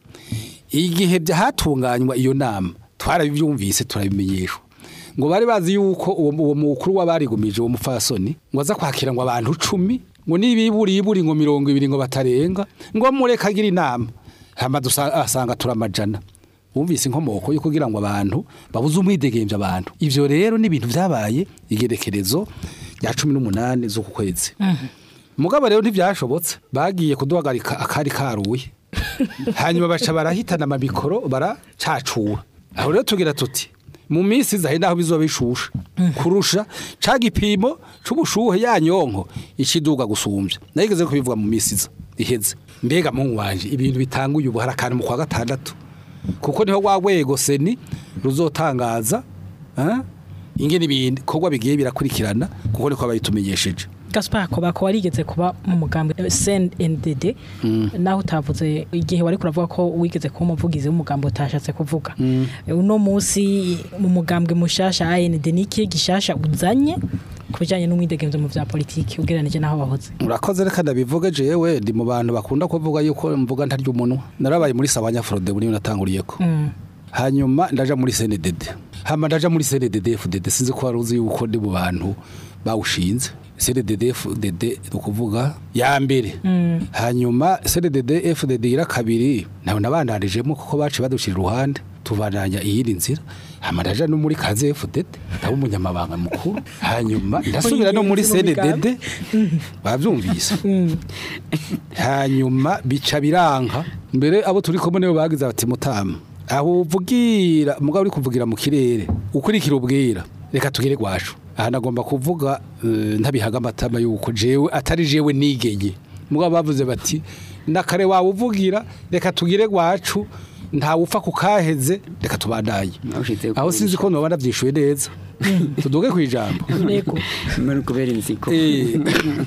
Speaker 4: igihe byahatunganywa iyo nama twarabivyumvise turabimenyeshwa ngo bari bazi yuko uwo uwo mukuru w'abarigumije uwo mufasoni ngo aza kwakira ngo abantu cumi ngo nibiburi iburi ngo mirongo ibiri ngo batarenga ngo mureka agira inama hama dusa- asanga turamajana wumvise inkomoko yo kugira ngo abantu babuze umwidegemvya abantu ivyo rero ni ibintu vyabaye igerekerezo rya cumi n'umunani z'uku kwezi mugabo rero ntivyashobotse bagiye kuduhagarika akari karuye hanyuma baca barahitana amamikoro baracacura aho rero tugira tuti mu minsi izahe naho bizoba bishusha kurusha ca gipimo c'ubushuhe ya nyonko ikiduga gusumbya nayigeze kubivuga mu minsi iza iheze mbega mungu wanje ibintu bitanguye ubu hari akantu mu kwa gatandatu kuko niho wa rwego seni ruzotangaza ah, ingene ibintu korwa bigiye birakurikirana kuko niko bayitumenyesheje
Speaker 2: Gaspar Kobako warigeze kuba mu mugambi CNDD naho utavuze igihe wari kuravuga ko wigeze kuba umuvugizi w'umugambi utashatse kuvuga uno munsi mu mugambwe mushasha AND niki gishasha uzanye ku bijyanye n'umwidegemvyo mu vya politiki ugereranije n'aho wahoze
Speaker 4: urakoze reka ndabivuge jewe ndi mu bantu bakunda kuvuga yuko mvuga ntarya umunwa narabaye muri sabanya frode buri natanguriyeko hanyuma ndaja muri CNDD hama ndaja muri CNDD FDD sinzi ko waruzi yuko ndi mu bantu bawushinze CNDD FDD ni ukuvuga ya mbere hanyuma CNDD FDD ira kabiri nawe nabandarijemo kuko baciye badushira iruhande tubandanya iyindi nzira hama ndaja no muri kaze FDD ndaba umunyamabanga mukuru hanyuma ndasubira no muri CNDD bavyumvise hanyuma bica biranka mbere abo turi kumwe nibo bagize bati mutama aho uvugira mugabo uri kuvugira mu kirere ukurikira ubwira reka tugire gwacu aha nagomba kuvuga eh, ntabihaga amatama yuko jewe atari jewe nigenye mugabo bavuze bati nakare wawe uvugira reka tugire gwacu ntawe upfa kukaheze reka tubandanye
Speaker 5: Ushize
Speaker 4: aho sinzi ko noba navyishuye neza tuduge kwijambo
Speaker 2: Yego
Speaker 5: muri kubera inziko
Speaker 4: Eh.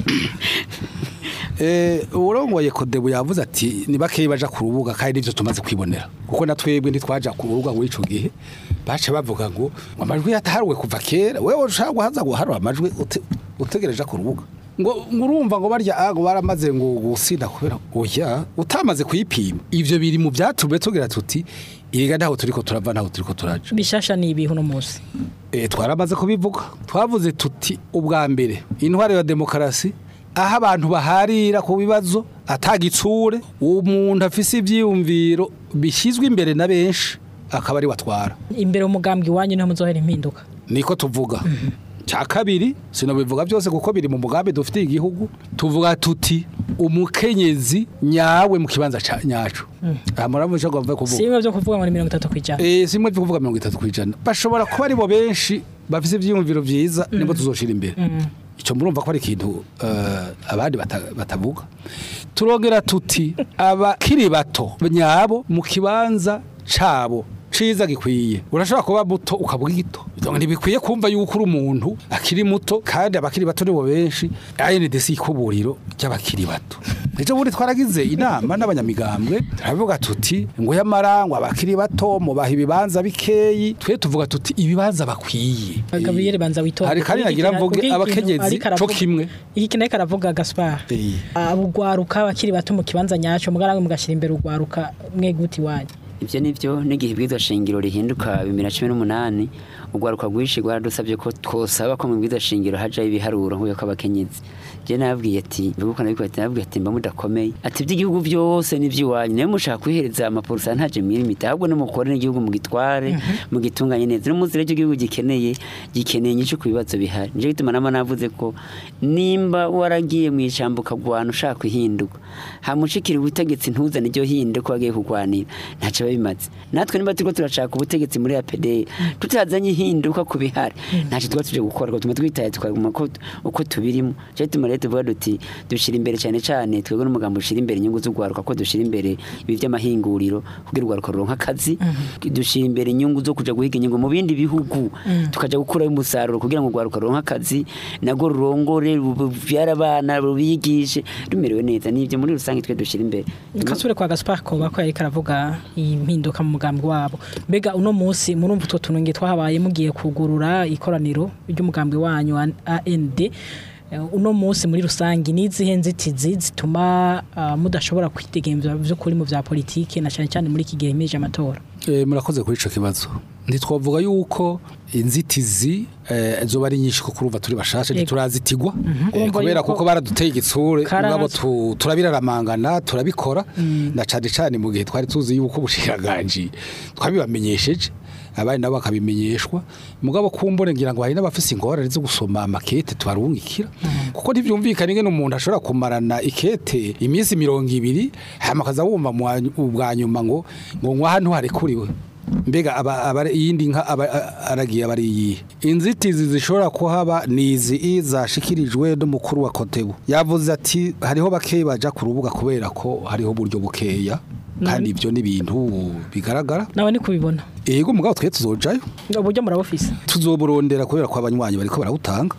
Speaker 4: Eh, urongoye kodebu yavuze ati ni bakeyi baja ku rubuga kandi nivyo tumaze kwibonera kuko na twebwe ntitwaja ku rubuga muri ico gihe baca bavuga ngo ngo amajwi yataharuwe kuva kera wewe ushaka guhaza guharura amajwi ute- utegereje ku rubuga ngo ngo urumva ngo barya ah, ngo baramaze ngo gusinda kubera oya utamaze kuyipima ivyo biri mu vyatumye tugira tuti iriga ntaho turiko turava ntaho turiko turaja
Speaker 2: bishasha ni ibihe uno munsi
Speaker 4: e, twaramaze kubivuga twavuze tuti ubwa mbere intwaro ya demokarasi aho abantu baharira ku bibazo atagitsure umuntu afise ivyiyumviro bishyizwe imbere na benshi akaba ari watwara
Speaker 2: imbere umugambwe iwanyu niho muzohera impinduka
Speaker 4: niko tuvuga cya kabiri sinobivuga byose kuko biri mu mugambi dufitiye igihugu tuvuga tuti umukenyezi nyawe mu kibanza ca nyacu aha muravuga icyo ngomba kuvuga
Speaker 2: si bimwe byo kuvuga ngo ni mirongo itatu ku ijana
Speaker 4: Eh, simwe byo kuvuga mirongo itatu ku ijana bashobora kuba ari bo benshi bafise ivyiyumviro vyiza nibo tuzoshira imbere ico murumva ko ari ikintu eh, abandi bata- batavuga turongera tuti abakiri bato nyabo mu kibanza cabo ciza gikwiye urashobora kuba muto ukavuga gito donc ntibikwiye kumva yuko uri umuntu akiri muto kandi abakiri bato nibo benshi ANDC ikuburiro ry'abakiri bato ejo bundi twaragize inama n'abanyamigambwe turavuga tuti ngo yamara ngo abakiri bato mubaha ibibanza bikeyi twe tuvuga tuti ibibanza bakwiye
Speaker 2: Gabriel banza witonde
Speaker 4: hari kandi nagira mvuge abakenyezi co kimwe
Speaker 2: iki kintu ariko aravuga Gaspar
Speaker 4: Eh.
Speaker 2: abugwaruka abakiri bato mu kibanza nyaco mugaranga mugashyira imbere ugwaruka mwe guti wanyu
Speaker 5: ibyo ni byo n'igihe ibwirizwa shingiro rihinduka bibiri na cumi n'umunani urwaruka rwinshi rwaradusabye ko twosaba ko mu bwirizwa shingiro hajaho ibiharuro nk'uko abakenyezi je nababwiye ati mbibuka nabikora ati nababwiye ati mba mudakomeye ati iby'igihugu byose ni iby'iwanyu nayo mushaka kwihereza amaporosa ntaje mwirimita ahubwo nimukore n'igihugu mugitware mugitunganye neza no munsi rero igihugu gikeneye gikeneye nyinshi ku bibazo bihari nico gituma nama navuze ko nimba waragiye mu ijambo ukagwana ushaka kuhinduka hamushikira ubutegetsi ntuzane iryo hinduka wagiye kugwanira ntacyo biba bimaze natwe niba turiko turashaka ubutegetsi muri APD tutazanye ihinduka ku bihari ntacyo tuba tuje gukora ngo tume twitaye tukaguma ko uko tubirimo cyo tuma rero tuvuga duti dushira imbere cyane cyane twebwe n'umugambo ushira imbere inyungu z'ugwaruka ko dushira imbere ibi by'amahinguriro kugira urwaruka ruronka akazi dushira imbere inyungu zo kuja guhiga inyungu mu bindi bihugu tukaja gukurayo umusaruro kugira ngo urwaruka ruronka akazi nago rurongore rubyara abana rubigishe rumerewe neza nibyo muri rusange twe dushira imbere
Speaker 2: kasubire kwa Gaspar Koba ko yariko aravuga impinduka mu mugambi wabo mbega uno munsi murumva utwo tunenge twahabaye mugiye kugurura ikoraniro ry'umugambi wanyu wa AND Eh, uno munsi muri rusange nizihe nzitizi zituma ah, mudashobora kwitegemvya vy'ukuri mu vya politike na cyane cyane muri iki gihe himirije amatora
Speaker 4: Eh, murakoze kuri ico kibazo ntitwavuga yuko inzitizi eh, zoba ari nyinshi kuko urumva turi bashashe
Speaker 2: Yego.
Speaker 4: ntiturazitigwa Eh,
Speaker 2: Urumva
Speaker 4: kubera
Speaker 2: yuko-
Speaker 4: kuko baraduteye igitsure
Speaker 2: Karazwi.
Speaker 4: mugabo tu- turabiraramangana turabikora na cane cane mu gihe twari tuzi yuko ubushiraganji twabibamenyesheje abandi nabo bakabimenyeshwa mugabo kumbure ngira ngo hari n'abafise ingorane zo gusoma amakete tubarungikira kuko ntivyumvikana ingene umuntu ashobora kumarana ikete iminsi mirongo ibiri hama akaza wumva mu wa- ubwa nyuma ngo ngo ngwa hano harekuriwe mbega aba, aba iyindi nka aba, a- aragiye abari iyihe inzitizi zishobora kuhaba ni izi zashikirijwe n'umukuru wa kotebu yavuze ati hariho bakeyi baja ku rubuga kubera ko hariho uburyo bukeya kandi ibyo ni ibintu bigaragara
Speaker 2: nawe ni kubibona
Speaker 4: ego mugabo twe tuzojayo
Speaker 2: uburyo murabufise
Speaker 4: tuzoburondera kubera ko abanywanyi bariko barawutanga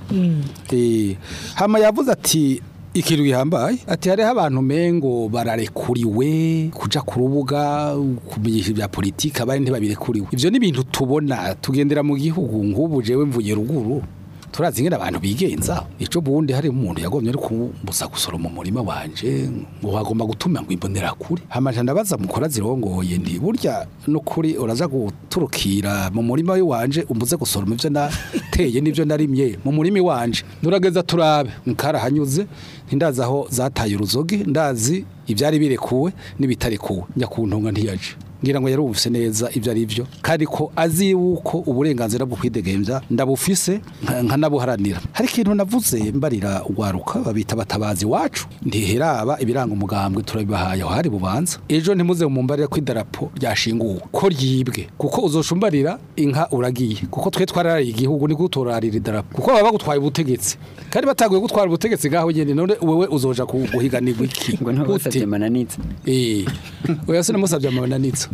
Speaker 4: eh hama yavuze ati ikintu gihambaye ati hariho abantu mengo bararekuriwe kuja ku rubuga kumenyesha ibya politiki abandi ntibabirekuriwe ivyo ni ibintu tubona tugendera mu gihugu nk'ubu jewe mvuye ruguru turazi ingene abantu bigenza ico bundi hari umuntu yagomye ari kumbuza gusoroma umurima wanje ngo wagomba gutuma ngo imbonera kure hamaje ndabaza mukora zirongoye ndi burya nukuri uraza guturukira mu murima wanje umbuze gusoroma ivyo nateye n'ivyo narimye mu murima wanje nurageza turabe nkarahanyuze ntindazi aho zataye uruzogi ndazi ivyari birekuwe n'ibitarekuwe nyakuntunga ntiyaje ngira ngo yarubuse neza ibyo ari byo kandi ko azi yuko uburenganzira bwo kwidegemvya ndabufise nka- nkanabuharanira hari ikintu navuze mbarira ugwaruka babita batabazi wacu ntiheraba ibiranga umugambwe turabibahaye aho hari bubanza ejo ntimuze mumbarira ko idarapo ryashinguwe ko ryibwe kuko uzoshumbarira inka uragiye kuko twe twararariye igihugu ni gutorarira idarapo kuko baba bagutwaye ubutegetsi kandi bataguye gutwara ubutegetsi ngaho nyene none wewe uzoja ku- guhiganirwa iki
Speaker 5: ngo ntibasabye
Speaker 4: Gute?
Speaker 5: mananitse
Speaker 4: Eh, oya sinamusabye amananitsa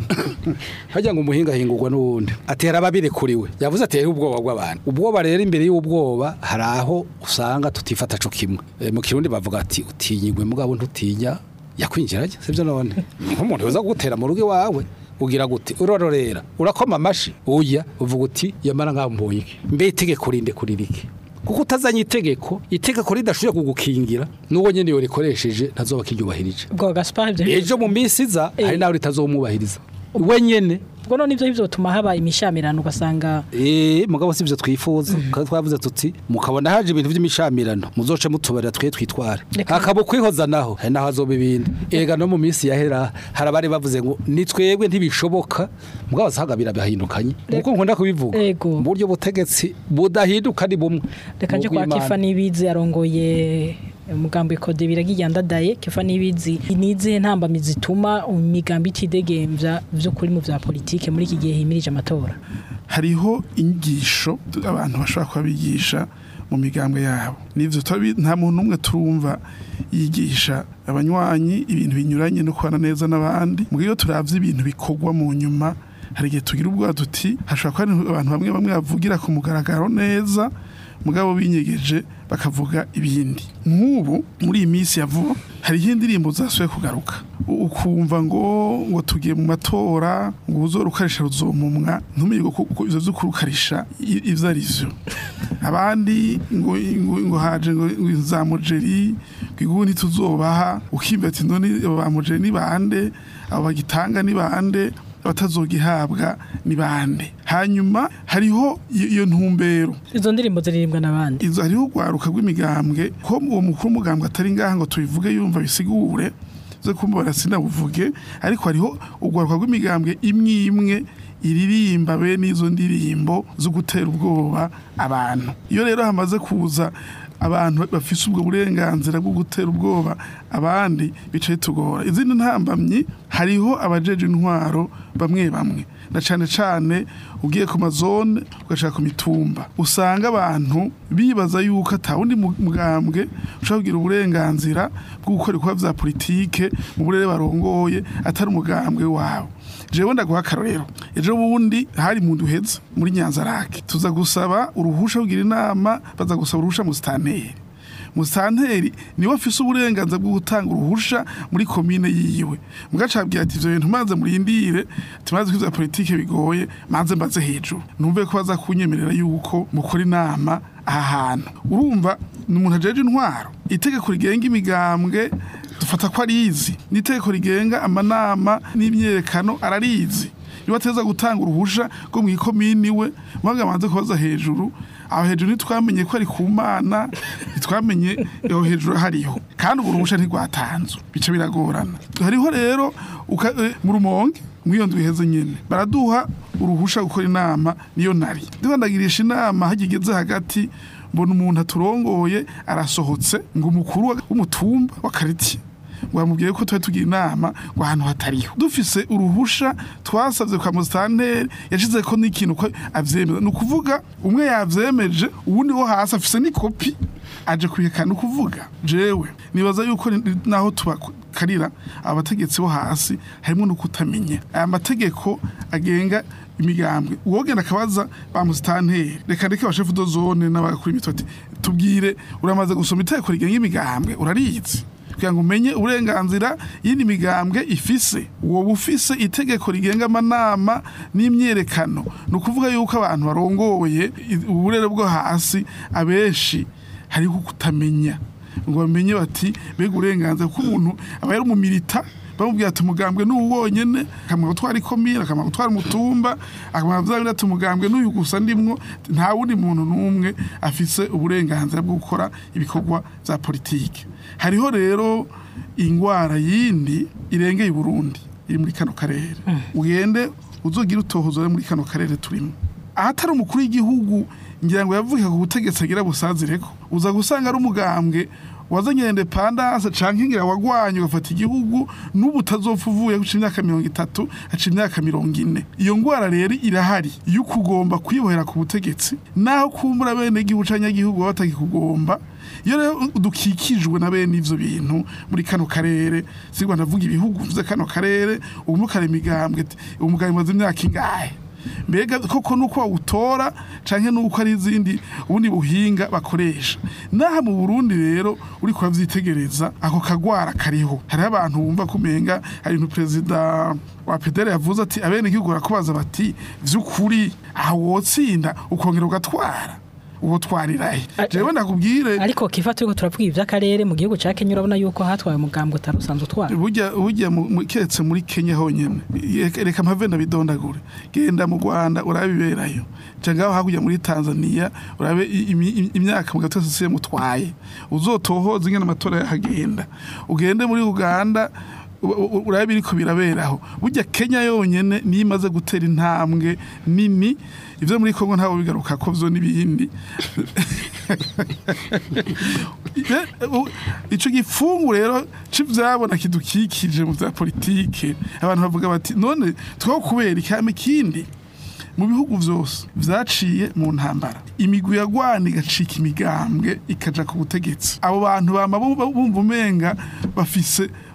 Speaker 4: hajya ngo umuhinga hingurwa n'uwundi ati hari ababirekuriwe yavuze ati hariho ubwoba bw'abantu ubwoba rero imbere y'ubwoba hari aho usanga tutifata co kimwe Eh, mu kirundi bavuga ati utinyigwe mugabo ntutinya yakwinjiranye sibyo none ni nk'umuntu yoza kugutera mu rugo iwawe ugira gute urororera urakoma amashi uya uvuga uti yamara ngaho mbonye iki mbe itegeko rinde kuririke kuko utazanye itegeko itegeko ridashoboye kugukingira n'uwo nyene yo rikoresheje ntazoba kiryubahirije
Speaker 2: ubwo Gaspar ivyo
Speaker 4: ejo mu minsi iza
Speaker 2: Eh.
Speaker 4: hari nawe ritazomubahiriza we nyene
Speaker 2: ubwo none ivyo bizotuma haba imishamirano ugasanga
Speaker 4: Eh, mugabo sivyo twifuza kandi twavuze tuti mukabona haje ibintu by'imishamirano muzoce mutubarira twe twitware
Speaker 2: Reka-
Speaker 4: akabo kwihoza naho hari naho azoba ibindi ega no mu minsi yahera hari abari bavuze ngo ni twebwe ntibishoboka mugabo asaga birabahindukanye kuko nkunda kubivuga
Speaker 2: Ego.
Speaker 4: mu buryo butegetsi budahinduka ni bumwe
Speaker 2: reka nje
Speaker 4: Mu
Speaker 2: kwa
Speaker 4: bw'Imana.
Speaker 2: Kifa Nibizi arongoye umugambi kode biragiye ndadaye Kifa Nibizi nizihe ntambamizi zituma imigambi itidegemvya vy'ukuri mu vya politike muri iki gihe himirije amatora
Speaker 3: hariho inyigisho abantu bashobora kuba bigisha mu migambwe yabo nivyo turabi- nta muntu umwe turumva yigisha abanywanyi ibintu binyuranye no kubana neza n'abandi mu iyo turavye ibintu bikorwa mu nyuma hari igihe tugira ubwoba tuti hashobora kuba hari abantu bamwe bamwe bavugira ku mugaragaro neza mugabo binyegeje bakavuga ibindi nk'ubu muri iyi minsi ya vuba hariho indirimbo zasuye kugaruka U- ukumva ngo ngo tugiye mu matora ngo uzorukarisha ruzomumwa ntumenye ko ko ivyo vyo kurukarisha i- ivyo ari vyo abandi ngo ngo, ngo haje ngo ngo za mujeri ngo igubu ntituzobaha ukimva ati none abo ba mujeri ni bande abo bagitanga ni bande abatazogihabwa ni bande hanyuma hariho iyo iyo ntumbero
Speaker 2: izo ndirimbo ziririmbwa n'abandi
Speaker 3: izo hariho urwaruka rw'imigambwe ko uwo mukuru w'umugambwe atari ngaha ngo tubivuge yumva bisigure zo kumubara sinabuvuge ariko hariho urwaruka rw'imigambwe imwe imwe iririmba bene izo ndirimbo zo gutera ubwoba abantu iyo rero hamaze kuza abantu bafise ubwo burenganzira bwo gutera ubwoba abandi bicaye tugora izindi ntambamyi hariho abajeje intwaro bamwe bamwe na cane cane ugiye ku mazone ugashaka ku mitumba usanga abantu bibaza yuko atawundi mu- mugambwe ushobora kugira uburenganzira bwo gukora ibikorwa vya politike mu burere barongoye atari umugambwe wabo jewe ndaguha akarorero ejo bundi hari mu duheza muri nyanzarake tuza gusaba uruhusha kugira inama baza gusaba uruhusha mu sitanteri musanteri niwe afise uburenganzira bwo gutanga uruhusha muri komine yiwe mugacabwira ati ivyo bintu maze murindire tumaze ko ivya politike bigoye maze mbaze hejuru numve ko baza kunyemerera yuko mukora inama aha hantu urumva ni umuntu ajeje intwaro itegeko rigenga imigambwe dufata ko arizi n'itegeko rigenga amanama n'imyerekano ararizi niba ateza gutanga uruhusha rwo mu ikomini we mwaga manze kubaza hejuru aho hejuru ntitwamenye ko ari ku mana ntitwamenye aho hejuru hariho kandi urwo ruhusha ntirwatanzwe bica biragorana hariho rero uka- eh, mu rumonge mw'iyo nzu iheze nyene baraduha uruhusha gukora inama niyo nari ndibandagirisha inama hagigeze hagati mbona umuntu aturongoye arasohotse ngo umukuru w'umutumba wa karitiye ngo bamubwiye ko tuba tugira inama ngo ahantu hatariho dufise uruhusha twasabye kwa musitanteri yashize ko n'ikintu ko avyemeza ni ukuvuga umwe yavyemeje uwundi wo hasi afise n'ikopi aje kubihekana ni ukuvuga jewe nibaza yuko ni- naho tubakarira abategetsi bo hasi harimo no kutamenya aya mategeko agenga imigambwe uwogenda akabaza ba musitanteri reka ndeke abashefu do zone n'abakuru imitoti tubwire uramaze gusoma itegeko rigenga imigambwe urarizi kugira ngo umenye uburenganzira y'indi migambwe ifise uwo bufise itegeko rigenga amanama n'imyerekano ni ukuvuga yuko abantu barongoye i- uburere bwo hasi abenshi hariho kutamenya ngo bamenye bati mbega uburenganzira kuko umuntu aba yari umumilita bamubwira ati umugambwe ni uwu wonyene akamara gutwara ikomine akamara gutwara umutumba akamara kuvuga ati umugambwe n'uyu gusa ndimwo nta wundi muntu n'umwe afise uburenganzira bwo gukora ibikorwa vya politike hariho rero ingwara yindi irengeye i Burundi iri muri kano karere ugende uzogira utohozo muri kano karere turimo ahatari umukuru w'igihugu ngira ngo yavuye ku butegetsi agira busazireko uza gusanga ari umugambwe wazanye independance canke ngira wagwanye ugafata igihugu n'ubu utazopfa uvuye guca imyaka mirongo itatu haca imyaka mirongo ine iyo ngwara rero irahari iyo ukugomba kwibohera ku butegetsi naho kumbura bene igihugu canke igihugu baba batakikugomba iyo rero dukikijwe na bene ivyo bintu muri kano karere sigwa ndavuga ibihugu mvuze kano karere ubu mukara imigambwe ati, umugambwe maze imyaka ingahe mbega koko nuko wawutora canke nuko ari izindi ubundi buhinga bakoresha naha mu Burundi rero uri kuvyitegereza ako kagwara kariho hariho abantu bumva kumenga hari ibintu perezida wa pedere yavuze ati abene igihugu barakubaza bati vy'ukuri aho wotsinda ukongera ugatwara uwo twarirahe
Speaker 2: A-
Speaker 3: jewe ndakubwire
Speaker 2: ariko kifa turiko turavuga ivy'akarere mu gihugu ca Kenya urabona yuko hatwaye umugambwe utari usanzwe utwara
Speaker 3: burya burya mu- mu- keretse muri Kenya honyene Reka- reka mpave ndabidondagure genda mu Rwanda urabiberayo cangaho hakurya muri Tanzania urabe i- imi- im- imyaka mu gato sisiye mutwaye uzotohoza ingene amatora yahagenda ugende muri Uganda u- u- urabe biriko biraberaho burya Kenya yonyene niyo imaze gutera intambwe nini ivyo muri Kongo ntawe bigaruka ko vyo n'ibindi Eh, u- ico gifungu rero c'ivyabona kidukikije mu vya politike abantu bavuga bati none twaho kubera ikame kindi mu bihugu vyose vyaciye mu ntambara imigwi yagwana igacika imigambwe ikaja ku butegetsi abo bantu bama bumva bumva umenga bafise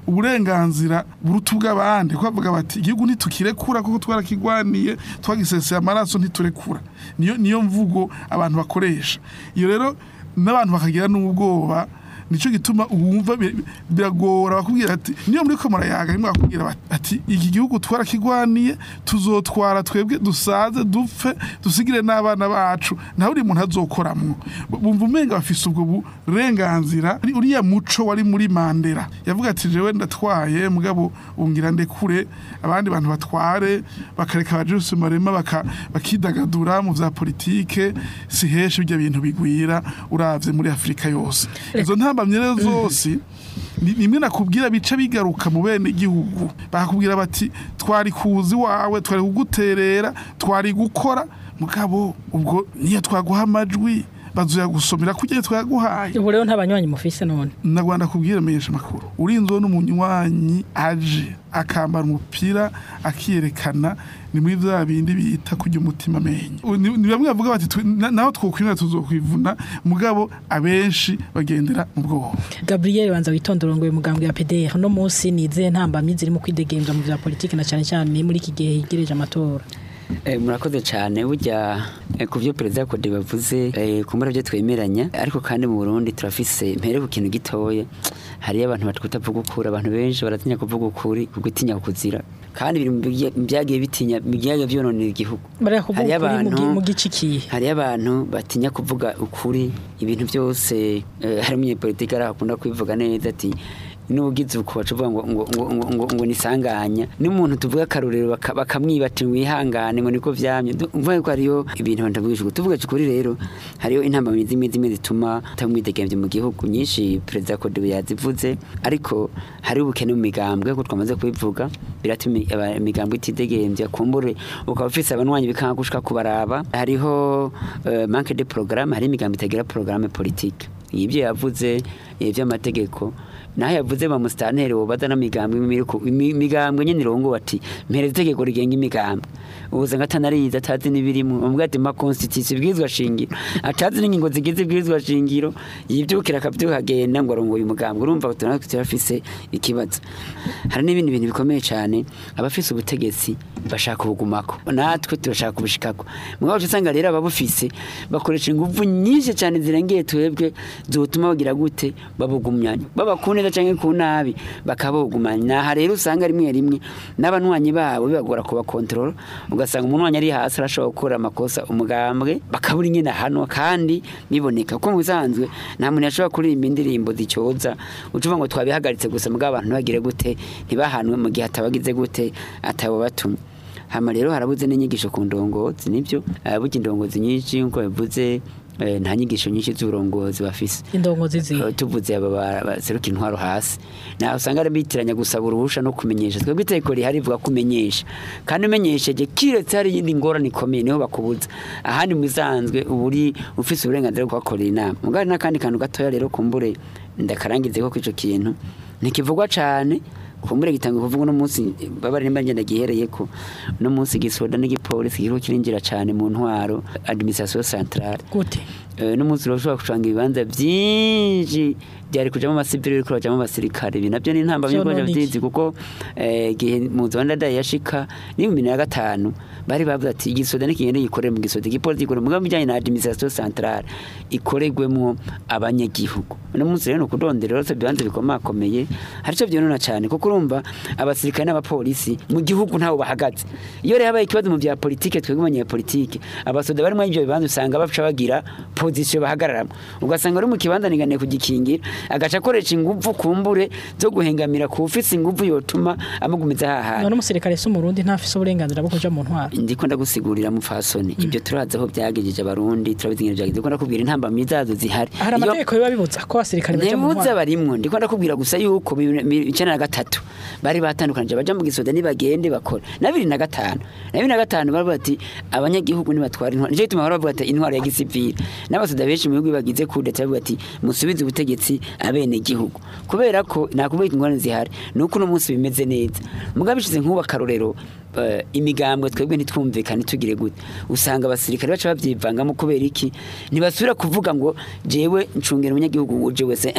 Speaker 3: uburenganzira buruta ubw'abandi kuko bavuga bati igihugu ntitukirekura kuko twarakigwaniye twagiseseye amaraso ntiturekura niyo niyo mvugo abantu bakoresha iyo rero n'abantu bakagira n'ubwoba nicyo gituma wumva bi- biragora bakubwira ati niyo muri ko murayaga rimwe bakubwira bati ati iki gihugu twarakigwaniye tuzotwara twebwe dusaze dupfe dusigire n'abana bacu nta buri muntu azokoramwo bumva umenga bafise ubwo burenganzira Ari uriya muco wari muri mandera yavuga ati jewe ndatwaye mugabo ungira ndekure abandi bantu batware bakareka abajusi marema baka, bakidagadura mu vya politike si henshi ibyo bintu bigwira uravye muri afurika yose izo ntambamye rero zose ni- nimwe nakubwira bica bigaruka mu bene igihugu bakakubwira bati twari kuzi wawe twari kuguterera twari gukora mugabo ubwo niyo twaguha amajwi bazoya gusomera kujya twaguhaye
Speaker 2: ubu rero nta banywanyi mufise none
Speaker 3: nagwanda kubwira menyesha makuru urinzwe n'umunywanyi aje akambara umupira akiyerekana ni muri bya bindi bita kujya umutima amenyo U- ni ni bamwe bavuga bati twe- na- naho twokwimera tuzokwivuna mugabo abenshi bagendera mu bwoba
Speaker 2: Gabriel banza witondorongoye mugambwe ya PDR no munsi nize ntambamye ziri mu kwidegemvya mu vya politiki na cyane cyane muri iki gihe higereje amatora
Speaker 5: Eh, murakoze cyane burya eh, ku byo perezida Kode bavuze eh, ku mbura byo twemeranya ariko kandi mu Burundi turafise mpere ku kintu gitoya hariyo abantu batutavuga ukuri abantu benshi baratinya kuvuga ukuri kugutinya kuzira kandi biri mu bya- mu byagiye bitinya mu byagiye byononera igihugu
Speaker 2: bariya kuvuga
Speaker 5: Hariyo
Speaker 2: ukuri mu gi-
Speaker 5: abantu-
Speaker 2: mu gice kihe
Speaker 5: hariyo abantu batinya kuvuga ukuri ibintu byose eh, hari umunyepolitiki ari akunda kubivuga neza ati n'ubugize uko baca uvuga ngo ngo ngo ngo ngo, ngo nisanganya n'umuntu tuvuga akarorero baka- bakamwiba ati wihangane ngo niko vyamye Du- mvuga ko hariyo ibintu abantu bavuga tuvuga ukuri rero hariyo intambamyi zimwe zimwe zituma tamwidegemvye mu gihugu nyinshi perezida Kode yazivuze ariko hari ubukene mu migambwe ko twamaze kubivuga biratuma imi- aba- imigambwe itidegemvya kumbure ukaba ufise abanywanyi bikanga gushika kubaraba hariho uh, manque de programme hari imigambi itagira programme politique ibyo yavuze iby'amategeko naho yavuze ba musitanteri wobaza n'imigambwe imiriku imigambwe nyene irongo bati mpereza itegeko rigenga imigambwe ubuze ngatanariyiza atazi n'ibirimo umubwira ati ma constitution ibwirizwa shingiro atazi n'ingingo zigize ibwirizwa shingiro yibyukira akabyuhagenda ngo arongoye umugambwe urumva tunatwe turafise ikibazo hari n'ibindi bintu bikomeye cyane abafise ubutegetsi bashaka ubugumako natwe turashaka ubushikako mugabo uca usanga rero ababufise bakoresha ingufu nyinshi cyane zirengeye twebwe zotuma bagira gute babugumyanya baba ku neza canke ku nabi bakabugumanya naha rero usanga rimwe rimwe n'abanywanyi babo bibagora kubakontorora ugasanga umunywanyi ari hasi arashobora gukora amakosa umugambwe bakabura ingene hano kandi biboneka ko mu bisanzwe nta muntu yashobora kuririmba indirimbo zicyoza ucuva ngo twabihagaritse gusa mugabo abantu ntibagire gute ntibahanwe mu gihe atabagize gute atabo batumye hama rero harabuze n'inyigisho ku ndongozi nibyo eh, burya indongozi nyinshi nkuko bivuze eh, nta nyigisho nyinshi z'uburongozi bafise
Speaker 2: indongozi zihe
Speaker 5: Eh, tuvuze aba ba- baseruka intwaro hasi nawe usanga ari bitiranya gusaba uruhusha no kumenyesha twebwe itegeko rihari rivuga kumenyesha kandi umenyesheje kiretse hari iyindi ngorane ikomeye niho bakubuza ahandi mu bisanzwe uba uri ufise uburenganzira bwo kuhakorera inama mugabo hari n'akandi kantu gatoya rero kumbure ndakarangize ko ico kintu ntikivugwa cane kumbure gitanga kuvuga uno munsi babari nimba ngenda gihereye ko uno munsi gisoda n'igipolisi kiriko kirinjira cane mu ntwaro administration centrale
Speaker 2: gute
Speaker 5: Eh, n'umunsi urashobora gucanga ibibanza byinshi byari kujamo amasivili ariko bajamo abasirikare ibi nabyo ni intamba
Speaker 2: Vyo
Speaker 5: y'uko
Speaker 2: none iki?
Speaker 5: byizi kuko eh, igihe muzi wa ndadaye yashika ni mu bibiri na gatanu bari bavuze ati igisoda n'ikigende gikorere mu gisoda igipolisi gikorere mu mugambi bijyanye na administration centrale ikoregwemwo abanyagihugu uno munsi rero ni ukudondera rero ibibanza bikomakomeye hari icyo byonona cyane kuko urumva abasirikare n'abapolisi mu gihugu ntaho bahagaze iyo rero habaye ikibazo mu bya politike twebwe abanyapolitike abasoda barimo ibyo bibanza usanga baca bagira pozisiyo bahagararamo ugasanga uri mu kibanza niganiye kugikingira agaca akoresha ingufu kumbure zo guhengamira ku ufise ingufu yotuma amugumiza hahandi
Speaker 2: none umusirikare si umurundi ntafise uburenganzira bwo kuja mu ntwaro
Speaker 5: ndiko ndagusigurira mupfasoni ibyo turazi aho byagejeje abarundi turabizi ingene byagejeje ndiko ndakubwira intambamyi zazo zihari
Speaker 2: hari
Speaker 5: Iyo-
Speaker 2: amategeko biba bibuza ko abasirikare baja mu
Speaker 5: ntibuza
Speaker 2: ntwaro
Speaker 5: barimwo ndiko ndakubwira gusa yuko bibiri- bibiri- icenda na gatatu bari batandukanije baja mu gisoda nibagende bakora na bibiri na gatanu na bibiri na gatanu baravuga ati abanyagihugu nibatwara intwaro nico gituma bahora bavuga ati intwaro ya gisivili n'abasoda benshi mu bihugu bagize kudeta bavuga ati musubize ubutegetsi abene gihugu kubera ko nakubwira ingorane zihari nuko uno munsi bimeze neza mugabo bishize nk'ubu akarorero eh, imigambwe twebwe ntitwumvikane tugire gute usanga abasirikare baca babyivangamo kubera iki ntibasubira kuvuga ngo jewe ncungera umunyagihugu uje wese eh?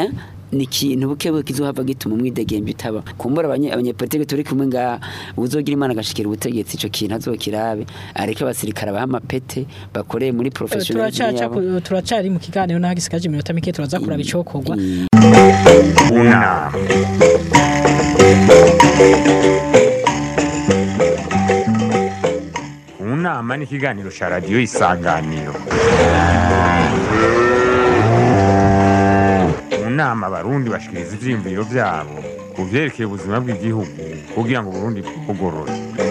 Speaker 5: ni ikintu buke buke kizohava gituma umwidegembe utaba kumbura abanye- abanyepolitike turi kumwe ngaha uzogira imana agashikira ubutegetsi ico kintu azokirabe areke abasirikare abaha amapete bakoreye muri professionalism
Speaker 2: turacaca
Speaker 5: yabo
Speaker 2: ku- turacari mu kiganiro naho gisigaje iminota mike turaza kuraba icokorwa
Speaker 1: unama unama ni ikiganiro cya radiyo isanganiro mu nama abarundi bashikiriza ivyiyumviro vyabo ku vyerekeye ubuzima bw'igihugu kugira ngo uburundi bugorore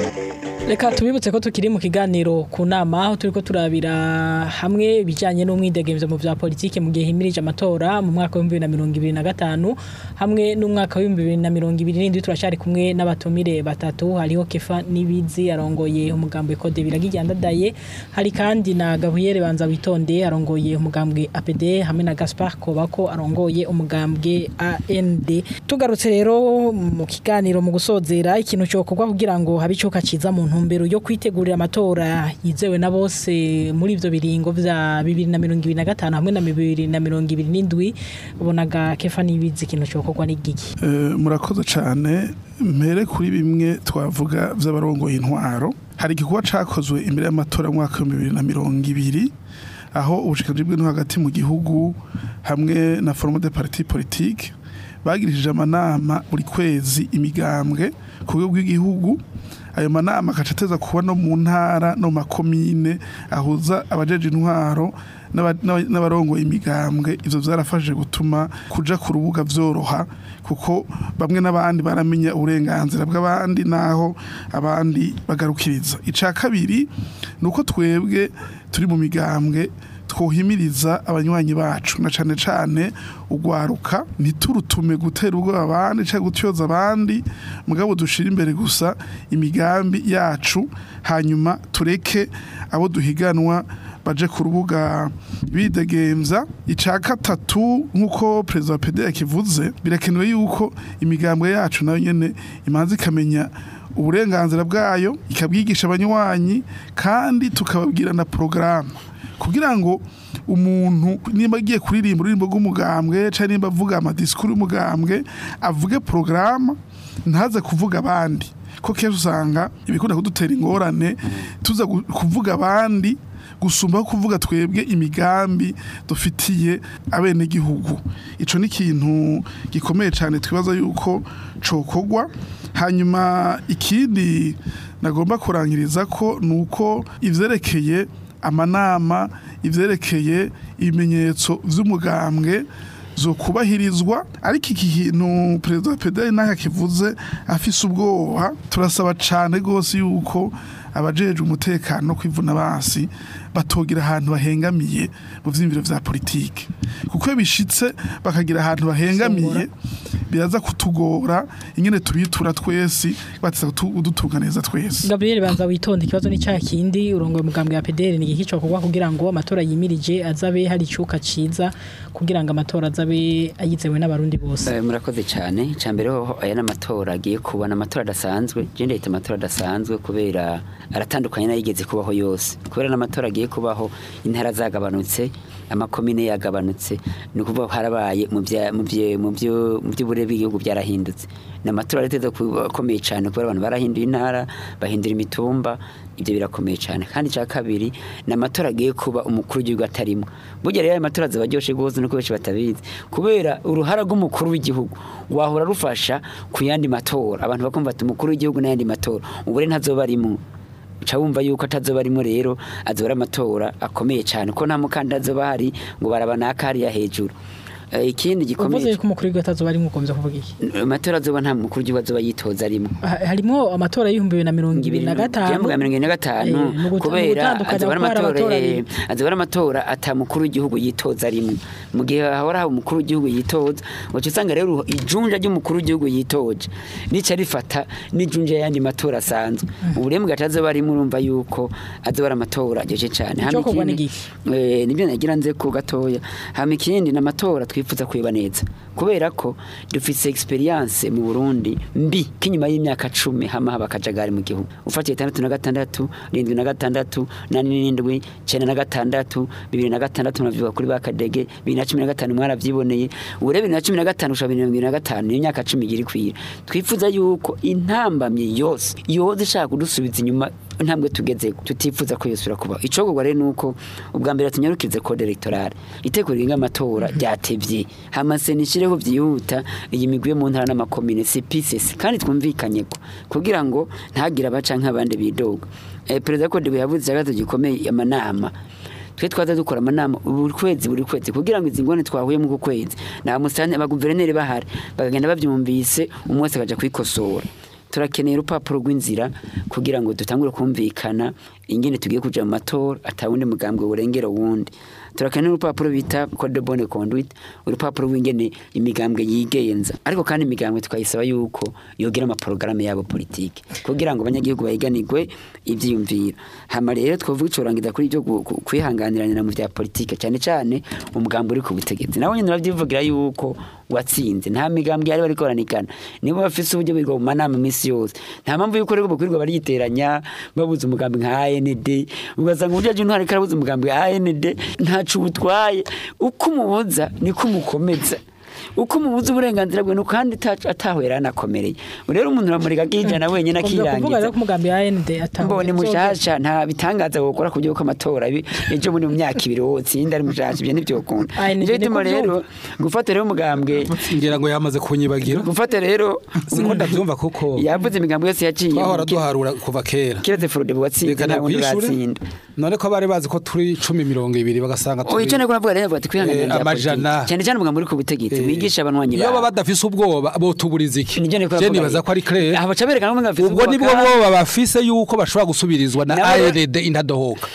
Speaker 2: reka tubibutse ko tukiri mu kiganiro ku nama aho turiko turabira hamwe ibijanye n'umwidegemvyo mu vya politike mu gihe himirije amatora mu mwaka w'ibihumbi bibiri na mirongo ibiri na gatanu hamwe n'umwaka w'ibihumbi bibiri na mirongo ibiri n'indwi turacari kumwe n'abatumire batatu hariho kefa n'ibizi arongoye umugambwe kode biragijyandadaye hari kandi na gabuyere banza witonde arongoye umugambwe apd hamwe na gaspar kobako arongoye umugambwe and tugarutse rero mu kiganiro mu gusozera ikintu cyokorwa kugira ngo habe icuka ciza mu ntumbero yo kwitegurira amatora yizewe na bose muri ivyo biringo vya bibiri na mirongo ibiri na gatanu hamwe na bibiri na mirongo ibiri n'indwi ubonaga kefa n'ibizi ikintu cyokorwa n'igiki
Speaker 3: Eh, murakoze cyane mpere kuri bimwe twavuga by'abarongoye intwaro hari igikorwa cyakozwe imbere y'amatora mu mwaka w'ibihumbi bibiri na mirongo ibiri aho ubushikiranganje bw'intwaro hagati mu gihugu hamwe na forume de parti politique bagirishije amanama buri kwezi imigambwe ku rwego rw'igihugu ayo manama agaca ateza kuba no mu ntara no mu makomine ahuza abajeje intwaro n'aba- n'aba- n'abarongoye imigambwe ivyo vyarafashije gutuma kuja ku rubuga vyoroha kuko bamwe n'abandi baramenya uburenganzira bw'abandi naho abandi bagarukiriza ica kabiri ni uko twebwe turi mu migambwe twohimiriza abanywanyi bacu na cane cane ugwaruka ntiturutume gutera ubwoba abandi cyangwa gutyoza abandi mugabo dushira imbere gusa imigambi yacu hanyuma tureke abo duhiganwa baje ku rubuga bidegemvya ica gatatu nk'uko perezida wa pede yakivuze birakenewe yuko imigambwe yacu nayo nyene imanza ikamenya uburenganzira bwayo ikabwigisha abanywanyi kandi tukababwira na porogaramu kugira ngo umuntu nimba agiye kuririmba ururimbo rw'umugambwe cyangwa nimba avuga amadisikuru y'umugambwe avuge porogaramu ntaze kuvuga abandi ko kenshi usanga ibikunda kudutera ingorane tuza gu- kuvuga abandi gusumba kuvuga twebwe imigambi dufitiye abenegihugu ico ni ikintu gikomeye cyane twibaza yuko cokogwa hanyuma ikindi nagomba kurangiriza ko ni uko ivyerekeye amanama ivyerekeye ibimenyetso vy'umugambwe zo kubahirizwa ariko iki kintu perezida wa pedali naho akivuze afise ubwoba turasaba cane rwose yuko abajeje umutekano no kwivuna basi batogira ahantu bahengamiye mu vyiyumviro vya politike kuko iyo bishitse bakagira ahantu bahengamiye biraza kutugora ingene turitura twese bateza kudutunga neza twese
Speaker 2: Gabriel banza witonde ikibazo ni cya kindi urongoye umugambwe ya PDR ni igiki cyokorwa kugira ngo amatora yimirije azabe hari icuka ciza kugira ngo amatora azabe ayizewe n'abarundi bose
Speaker 5: Eh, murakoze cyane icya mbere ho aya n'amatora agiye kuba ni amatora adasanzwe je ndahita amatora adasanzwe kubera aratandukanye n'ayigeze kubaho yose kubera n'amatora agiye kubaho intara zagabanutse amakomine yagabanutse ni ukuvuga ko harabaye mu bya- mu bye- mu byo- mu by'uburere bw'igihugu byarahindutse ni amatora arateza kuba akomeye cyane kubera abantu barahinduye intara bahindura imitumba ibyo birakomeye cyane kandi icya kabiri ni amatora agiye kuba umukuru w'igihugu atarimo burya rero ayo matora azaba aryoshe rwose nuko benshi batabizi kubera uruhara rw'umukuru w'igihugu wahora rufasha ku yandi matora abantu bakumva ati umukuru w'igihugu n'ayandi matora ubu rero ntazoba arimo uca wumva yuko atazoba arimo rero azoba ari amatora akomeye cyane ko nta mukandida azoba ahari ngo baraba naka hariya hejuru Eh, ikindi gikomeye
Speaker 2: uvuze ko umukuru w'igihugu atazoba ari mukomeza kuvuga iki
Speaker 5: amatora azoba nta mukuru w'igihugu azoba yitoza arimo
Speaker 2: Ha- harimo amatora y'ibihumbi bibiri na mirongo ibiri na gatanu
Speaker 5: Byambuga mirongo ine na gatanu
Speaker 2: Eh, ni uguta-
Speaker 5: kubera
Speaker 2: ni ugutandukanya
Speaker 5: azoba ari
Speaker 2: kuko hari
Speaker 5: amatora
Speaker 2: amatora
Speaker 5: eh,
Speaker 2: abiri.
Speaker 5: azoba ari amatora ata mukuru w'igihugu yitoza rimwe mu gihe hahora haba umukuru w'igihugu yitoza uca usanga rero ijunja ry'umukuru w'igihugu yitoje nica rifata n'ijunja y'ayandi matora asanzwe ubu rero mu gace azoba arimo urumva yuko azoba ari amatora aryoshye cyane Hama
Speaker 2: Icokorwa
Speaker 5: ikindi-
Speaker 2: ni giki?
Speaker 5: Eh, nibyo nagira nze ku gatoya hama ikindi ni amatora twifuza kwiba neza kubera ko dufise experience mu Burundi mbi k'inyuma y'imyaka cumi hama haba akajagari mu gihugu ufatiye itandatu na gatandatu rindwi na gatandatu nani n'indwi cenda na gatandatu bibiri na gatandatu muravyuka kuri ba kadege bibiri na cumi na gatanu mwaravyiboneye ure bibiri na cumi na gatanu gushika bibiri na mirongo ibiri na gatanu niyo myaka cumi igira ikwira twifuza yuko intambamye yose yoza ishaka kudusubiza inyuma intambwe tugezeko tutifuza ko yosubira kubaho icogorwa rero nuko ubwa mbere tunyarukirize code electorale iteko rigenga amatora ryatevye hamase nishireho vyihuta iyi migwi yo mu ntara n'amakomine CPCC kandi twumvikanye ko kugira ngo ntagire abaca nk'abandi bidoga eh, perezida code yavuze cyagato gikomeye amanama twe twaza dukora amanama buri kwezi buri kwezi kugira ngo izi ngone twahuye mu kwezi na musane abaguverineri bahari bakagenda bavyumvise umwe wese akaja kwikosora turakeneye urupapuro rw'inzira kugira ngo dutangure kumvikana ingene tugiye kuja mu matora atawundi mugambwe burengera wundi turakeneye urupapuro bita code de bonne conduite urupapuro rw'ingene imigambwe yigenza ariko kandi imigambwe tukayisaba yuko yogira amaporogaramu yabo politike kugira ngo abanyagihugu bahiganirwe ivyiyumviro hama rero twovuga icorangiza kuri ibyo gu- gu- kwihanganiranira mu vya politike cyane cyane umugambwe uri ku butegetsi nawe nyine uravyivugira yuko watsinze nta migambwe yari bariko baranikana nibo bafise uburyo birirwa mu manama iminsi yose nta mpamvu yuko rero bakwirirwa bariyiteranya babuze umugambi nka AND ugasanga uburyo aje ntwari karabuze umugambi wa AND ntaco ubutwaye uko umubuza niko umukomeza uko umubuza uburenganzira bwe nuko kandi ata- atahwera anakomereye rero umuntu uramureka akijana wenyine
Speaker 2: kuvuga rero
Speaker 5: akirangiza
Speaker 2: ko umugambi wa AND atawe
Speaker 5: mbone mushasha nta bitangaza gukora ku ko amatora bi- ejo muri mu myaka ibiri wotsinda ari mushasha ibyo ntibyokunda
Speaker 2: Aye, ni-
Speaker 5: nicyo
Speaker 2: ni
Speaker 5: gituma
Speaker 2: kuvyumva.
Speaker 5: rero gufata rero umugambwe
Speaker 4: ngira ngo yamaze kunyibagira
Speaker 5: gufata rero
Speaker 4: siko ndabyumva kuko
Speaker 5: yavuze imigambi yose yaciye
Speaker 4: twahora
Speaker 5: ki-
Speaker 4: duharura kuva kera
Speaker 5: kiretse Frode watsinze
Speaker 4: reka
Speaker 5: nta wundi
Speaker 4: nakwishure
Speaker 5: uratsinda
Speaker 4: none ko bari bazi ko turi cumi mirongo ibiri bagasanga
Speaker 5: Oh, icyo
Speaker 4: turi
Speaker 5: nako navuga rero bati kwihanganira
Speaker 4: Eh,
Speaker 5: bya
Speaker 4: amajana.
Speaker 5: politiki. cyane cyane umugambi uri ku butegetsi
Speaker 4: Eh,
Speaker 5: wigisha abanywanyi
Speaker 4: iyo baba
Speaker 5: bawe
Speaker 4: badafise ubwoba botuburiza iki
Speaker 5: Nivyo niko
Speaker 4: je
Speaker 5: navuga
Speaker 4: nibaza
Speaker 5: rero.
Speaker 4: ko ari clair
Speaker 5: aha baca berekana ko bafite
Speaker 4: ubwo nibwo boba bafise yuko bashobora gusubirizwa na
Speaker 5: Nabo rero-
Speaker 4: ARD indadohoka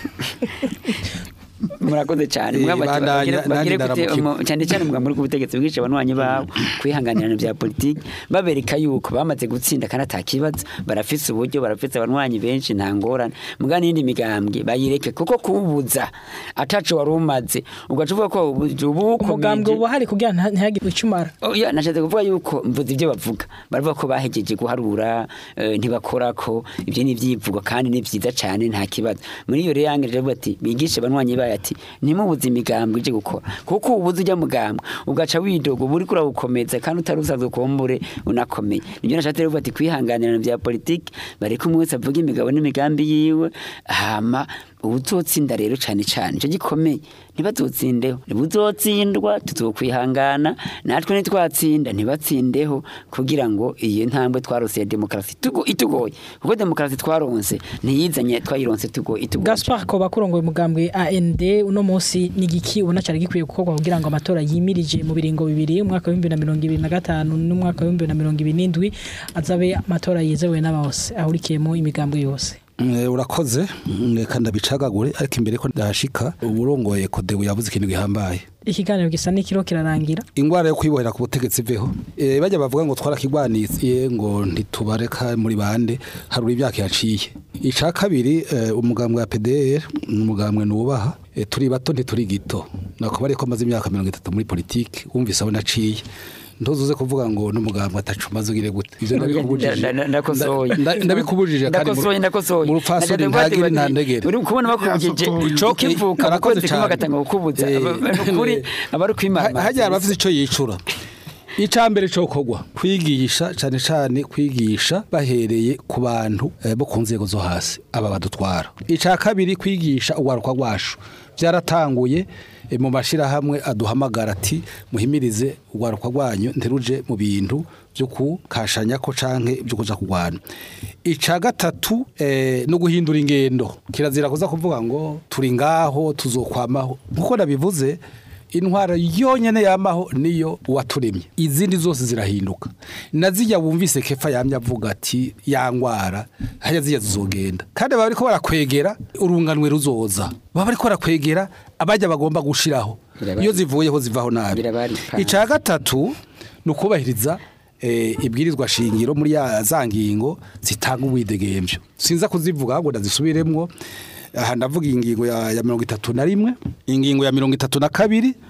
Speaker 5: murakoze cyane
Speaker 4: Eh,
Speaker 5: Mugabo bati
Speaker 4: bandanya,
Speaker 5: bagire- bagire
Speaker 4: nanjye
Speaker 5: gute-
Speaker 4: ndaramukirwa.
Speaker 5: umu- cyane cyane umugambi uri ku butegetsi wigisha abanywanyi bawe kwihanganirana bya politiki babereka yuko bamaze gutsinda kandi atakibazo barafise uburyo barafise abanywanyi benshi nta ngorane muga n'indi migambwe bayireke kuko kububuza ataco wari umaze ugaca uvuga ko ubuje ubu
Speaker 2: umugambwe
Speaker 5: ukomeje
Speaker 2: uba hari kugira ngo ntihagire icumara
Speaker 5: Oya nashatse kuvuga yuko mvuze ibyo bavuga baravuga ko bahejeje guharura eh, ntibakora ko ibyo ni ibyivugwa kandi ni byiza cyane nta kibazo muri iyo rero yangeje avuga ati bigishe abanywanyi bayo ati ntimubuze imigambwe ije gukora kuko ubuze ujya mugambwe ugaca widoga uba uriko urawukomeza kandi utari usanzwe kumbure unakomeye nibyo nashatse rero kuvuga ati kwihanganirana bya politiki bareke umwe wese avuga imigabo n'imigambi yiwe hama ubuzotsinda rero cyane cyane icyo gikomeye ntibazotsindeho ntibuzotsindwa tuzokwihangana natwe nitwatsinda ntibatsindeho kugira ngo iyi ntambwe twarose ya demokarasi tugo- itugoye kuko demokarasi twaronse ntiyizanye twayironse tugo- itugoye
Speaker 2: Gaspar Koba kurongoye umugambwe AND uno munsi ni igiki ubona cyari gikwiye gukorwa kugira ngo amatora yimirije mu biringo bibiri umwaka wa 2025 n'umwaka wa 2027 azabe amatora yizewe n'abose ahurikiyemo imigambwe yose
Speaker 4: Eh, urakoze Mm, reka ndabicagagure ariko imbere ko ndashika uburongoye kodebu yavuze ikintu gihambaye
Speaker 2: ikiganiro gisa n'ikiro kirarangira
Speaker 4: ingwara yo kwibohera ku butegetsi veho e, bajya bavuga ngo twarakigwaniye ngo ntitubareka muri bande harura imyaka yaciye ica kabiri e, umugambwe wa PDR ni umugambwe nubaha e, turi bato ntituri gito nako bari ko amaze imyaka 30 muri politiki wumvise aho naciye ntuzuze kuvuga ngo n'umugambwe atacumaze ugire gute ivyo ndabikubujije
Speaker 5: Nda- nda- ndakosoye.
Speaker 4: Nda- ndabikubujije kandi mu-
Speaker 5: ndakosoye ndakosoye
Speaker 4: mu rupfasoni
Speaker 5: Ndagira ngo
Speaker 4: ntagire
Speaker 5: bati-
Speaker 4: ntandegere
Speaker 5: uri kubona bakubujije
Speaker 3: Ico-
Speaker 5: ukivuka mu
Speaker 4: arakoze
Speaker 5: kwezi kumwe
Speaker 4: cane.
Speaker 5: agatanga kukubuza
Speaker 4: Eh,
Speaker 5: Aba- ni ukuri abari kwimana
Speaker 4: hajya abafite icyo yicura icya mbere cyo kogwa kwigisha cyane cyane kwigisha bahereye ku bantu eh, bo ku nzego zo hasi aba badutwara icya kabiri kwigisha uwaruka rwacu byaratanguye eh, mu mashyirahamwe aduhamagara ati muhimirize uwaruka rwanyu nteruje mu bintu byo kukashanya ko canke byo kuja kurwana ica gatatu eh, no guhindura ingendo kirazira kuza kuvuga ngo turi ngaho tuzokwamaho nkuko nabivuze intwara yonyene yamaho niyo uwaturemye izindi zose zirahinduka na zijya wumvise kefa yamye avuga ati ya ngwara hajya zijya zizogenda kandi baba bariko barakwegera urunganwe ruzoza baba bariko barakwegera abajya bagomba gushiraho
Speaker 5: Birabari.
Speaker 4: iyo zivuyeho zivaho nabi
Speaker 5: Birabari.
Speaker 4: ica gatatu ni ukubahiriza eh, ibwirizwa shingiro muri ya za ngingo zitanga ubwidegemvyo sinza kuzivuga ahubwo ndazisubiremwo aha ndavuga ingingo ya, ya mirongo itatu na rimwe ingingo ya mirongo itatu na kabiri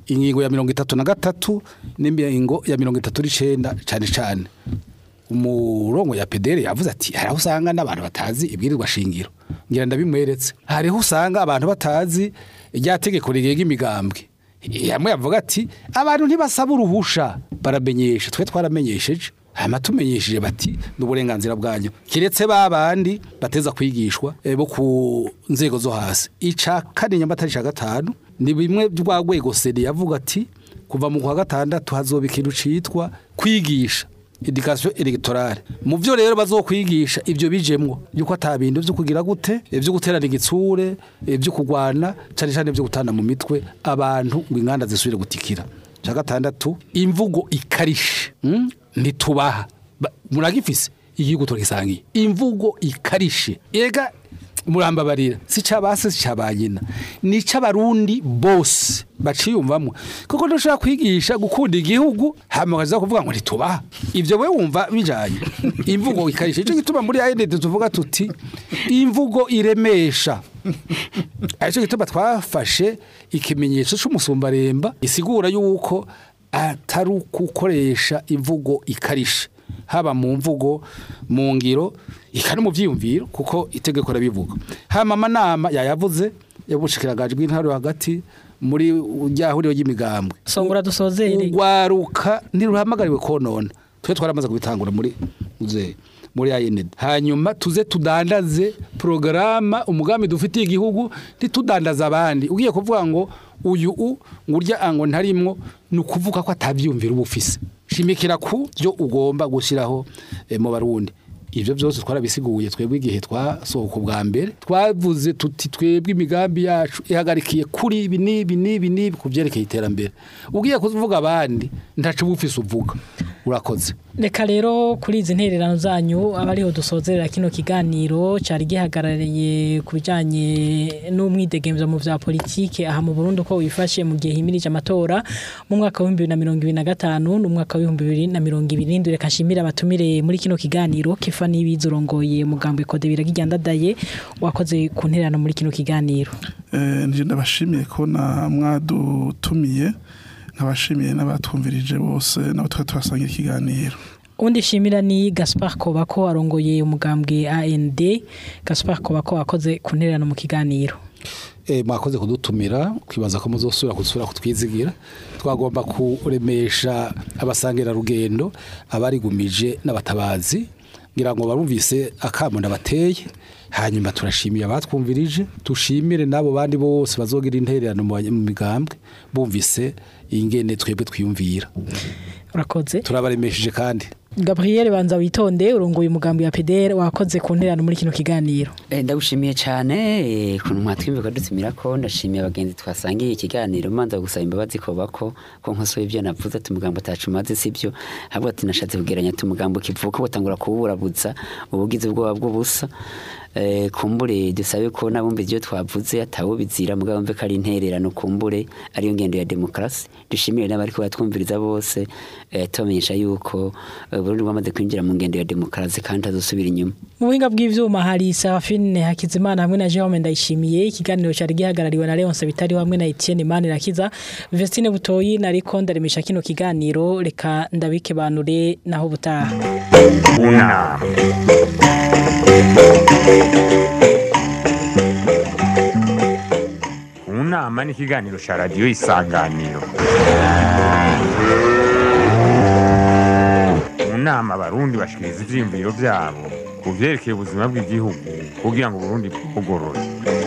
Speaker 4: ingingo ya mirongo itatu na gatatu n'ingingo ya mirongo itatu n'icenda cane cane umurongo ya pedere yavuze ati hariho usanga n'abantu batazi ibwirizwa shingiro ngira ndabimweretse hariho usanga abantu batazi rya tegeko rigenga imigambwe yamwe yavuga ati abantu ntibasaba uruhusha baramenyesha twe twaramenyesheje hanyuma tumenyesheje bati ni uburenganzira bwanyu kiretse ba bandi bateza kwigishwa eh, bo ku nzego zo hasi ica kane nyamata ica gatanu ni bimwe rwa rwego seni yavuga ati kuva mu kwa gatandatu hazoba ikintu citwa kwigisha edikasiyo elegtorale mu byo rero bazokwigisha ibyo bijemwo yuko ata bintu byo kugira gute ibyo guterana igitsure ibyo kugwana cyane cyane ibyo gutana mu mitwe abantu ngo inganda zisubire gutikira cya gatandatu imvugo ikarishe mm? ntitubaha Ba- muragifise igihugu turagisangiye imvugo ikarishe ega murambabarira si cabase si cabanyina ni c'abarundi bose baciyumvamwo kuko ntushobora kwigisha gukunda igihugu hama ukaza kuvuga ngo ntitubaha ivyo we wumva bijanye imvugo ikarisha ico gituma muri AND tuvuga tuti imvugo iremesha arico gituma twafashe ikimenyetso c'umusumbaremba isigura yuko atari ukukoresha imvugo ikarisha haba mu mvugo mu ngiro ikari mu byiyumviro kuko itegeko rabivuga hama amanama yayavuze yabushikiragaje bw'intara hagati muri rya huriro ry'imigambwe
Speaker 2: songora dusozere
Speaker 4: ugwaruka ntiruhamagariwe konona twe twaramaze kubitangura muri muze muri AND hanyuma tuze tudandaze programa umugambi dufitiye igihugu ntitudandaza abandi ugiye kuvuga ngo uyu u ngurya ango ntarimwo ni ukuvuga ko atabyumvira uba ufise shimikira ku byo ugomba gushyiraho eh, mu barundi ibyo byose twarabisiguye twebwe igihe twasohoka ubwa mbere twavuze tuti twebwe imigambi yacu ihagarikiye kuri ibi n'ibi n'ibi n'ibi ku byerekeye iterambere ugiye kuvuga abandi ntacu uba ufise uvuga urakoze
Speaker 2: reka rero kuri izi ntererano zanyu aba ariho dusozerera kino kiganiro cyari gihagarariye ku bijyanye n'umwidegemvyo mu vya politike aha mu Burundi uko wifashe mu gihe himirije amatora mu mwaka w'ibihumbi bibiri na mirongo ibiri na gatanu n'umwaka w'ibihumbi bibiri na mirongo ibiri n'indwi reka nshimire abatumire muri kino kiganiro kifa n'ibizi urongoye mugambwe kode biragijyandadaye wakoze ku ntererano muri kino kiganiro
Speaker 3: Eh, nje ndabashimiye ko na mwadutumiye nkabashimiye n'abatwumvirije bose nabo twari tuhasangira ikiganiro
Speaker 2: undi shimira ni Gaspar Kobako arongoye umugambwe AND Gaspar Kobako wakoze ku ntererano mu kiganiro
Speaker 4: Eh, mwakoze kudutumira kwibaza ko muzosubira kusubira kutwizigira twagomba kuremesha abasangira rugendo abarigumije n'abatabazi ngira ngo barumvise akamo ndabateye hanyuma turashimiye abatwumvirije tushimire n'abo bandi bose bazogira intererano mu banya- mu migambwe bumvise ingene twebwe twiyumvira
Speaker 2: urakoze
Speaker 4: turabaremesheje kandi
Speaker 2: Gabriel banza witonde urongoye umugambi wa PDR wakoze ku ntererano muri kino kiganiro
Speaker 5: Eh, ndagushimiye cyane eh, kuntu mwatwimve kadutumira ko ndashimiye abagenzi twasangiye ikiganiro manza gusaba imbabazi ko bako ko nkosoye ibyo navuze ati umugambo atacu maze sibyo ahubwo ati nashatse kugeranya ati umugambo kivuka batangura kuwuburabuza ubugize ubwoba bw'ubusa eh, kumbure dusabe ko nabumva ibyo twavuze atawubizira mugabo mve ko ari intererano kumbure ariyo ngendo ya demokarasi dushimire n'abari ko batwumviriza bose eh, tubamenyesha yuko eh, Burundi bwamaze kwinjira mu ngendo ya demokarasi kandi tazosubira inyuma
Speaker 2: mu buhinga bw'ivyuma hari Serafine Hakizimana hamwe na Jerome Ndayishimiye ikiganiro cyari gihagarariwe na Leonce Bitari hamwe na Etienne Manirakiza Vestine Butoyi nariko ndaremesha kino kiganiro reka ndabike banure naho butaha
Speaker 1: unama unama ni ikiganiro cya radiyo isanganiro mu nama abarundi bashikiriza ivyiyumviro vyabo ku vyerekeye ubuzima bw'igihugu kugira ngo uburundi bugorore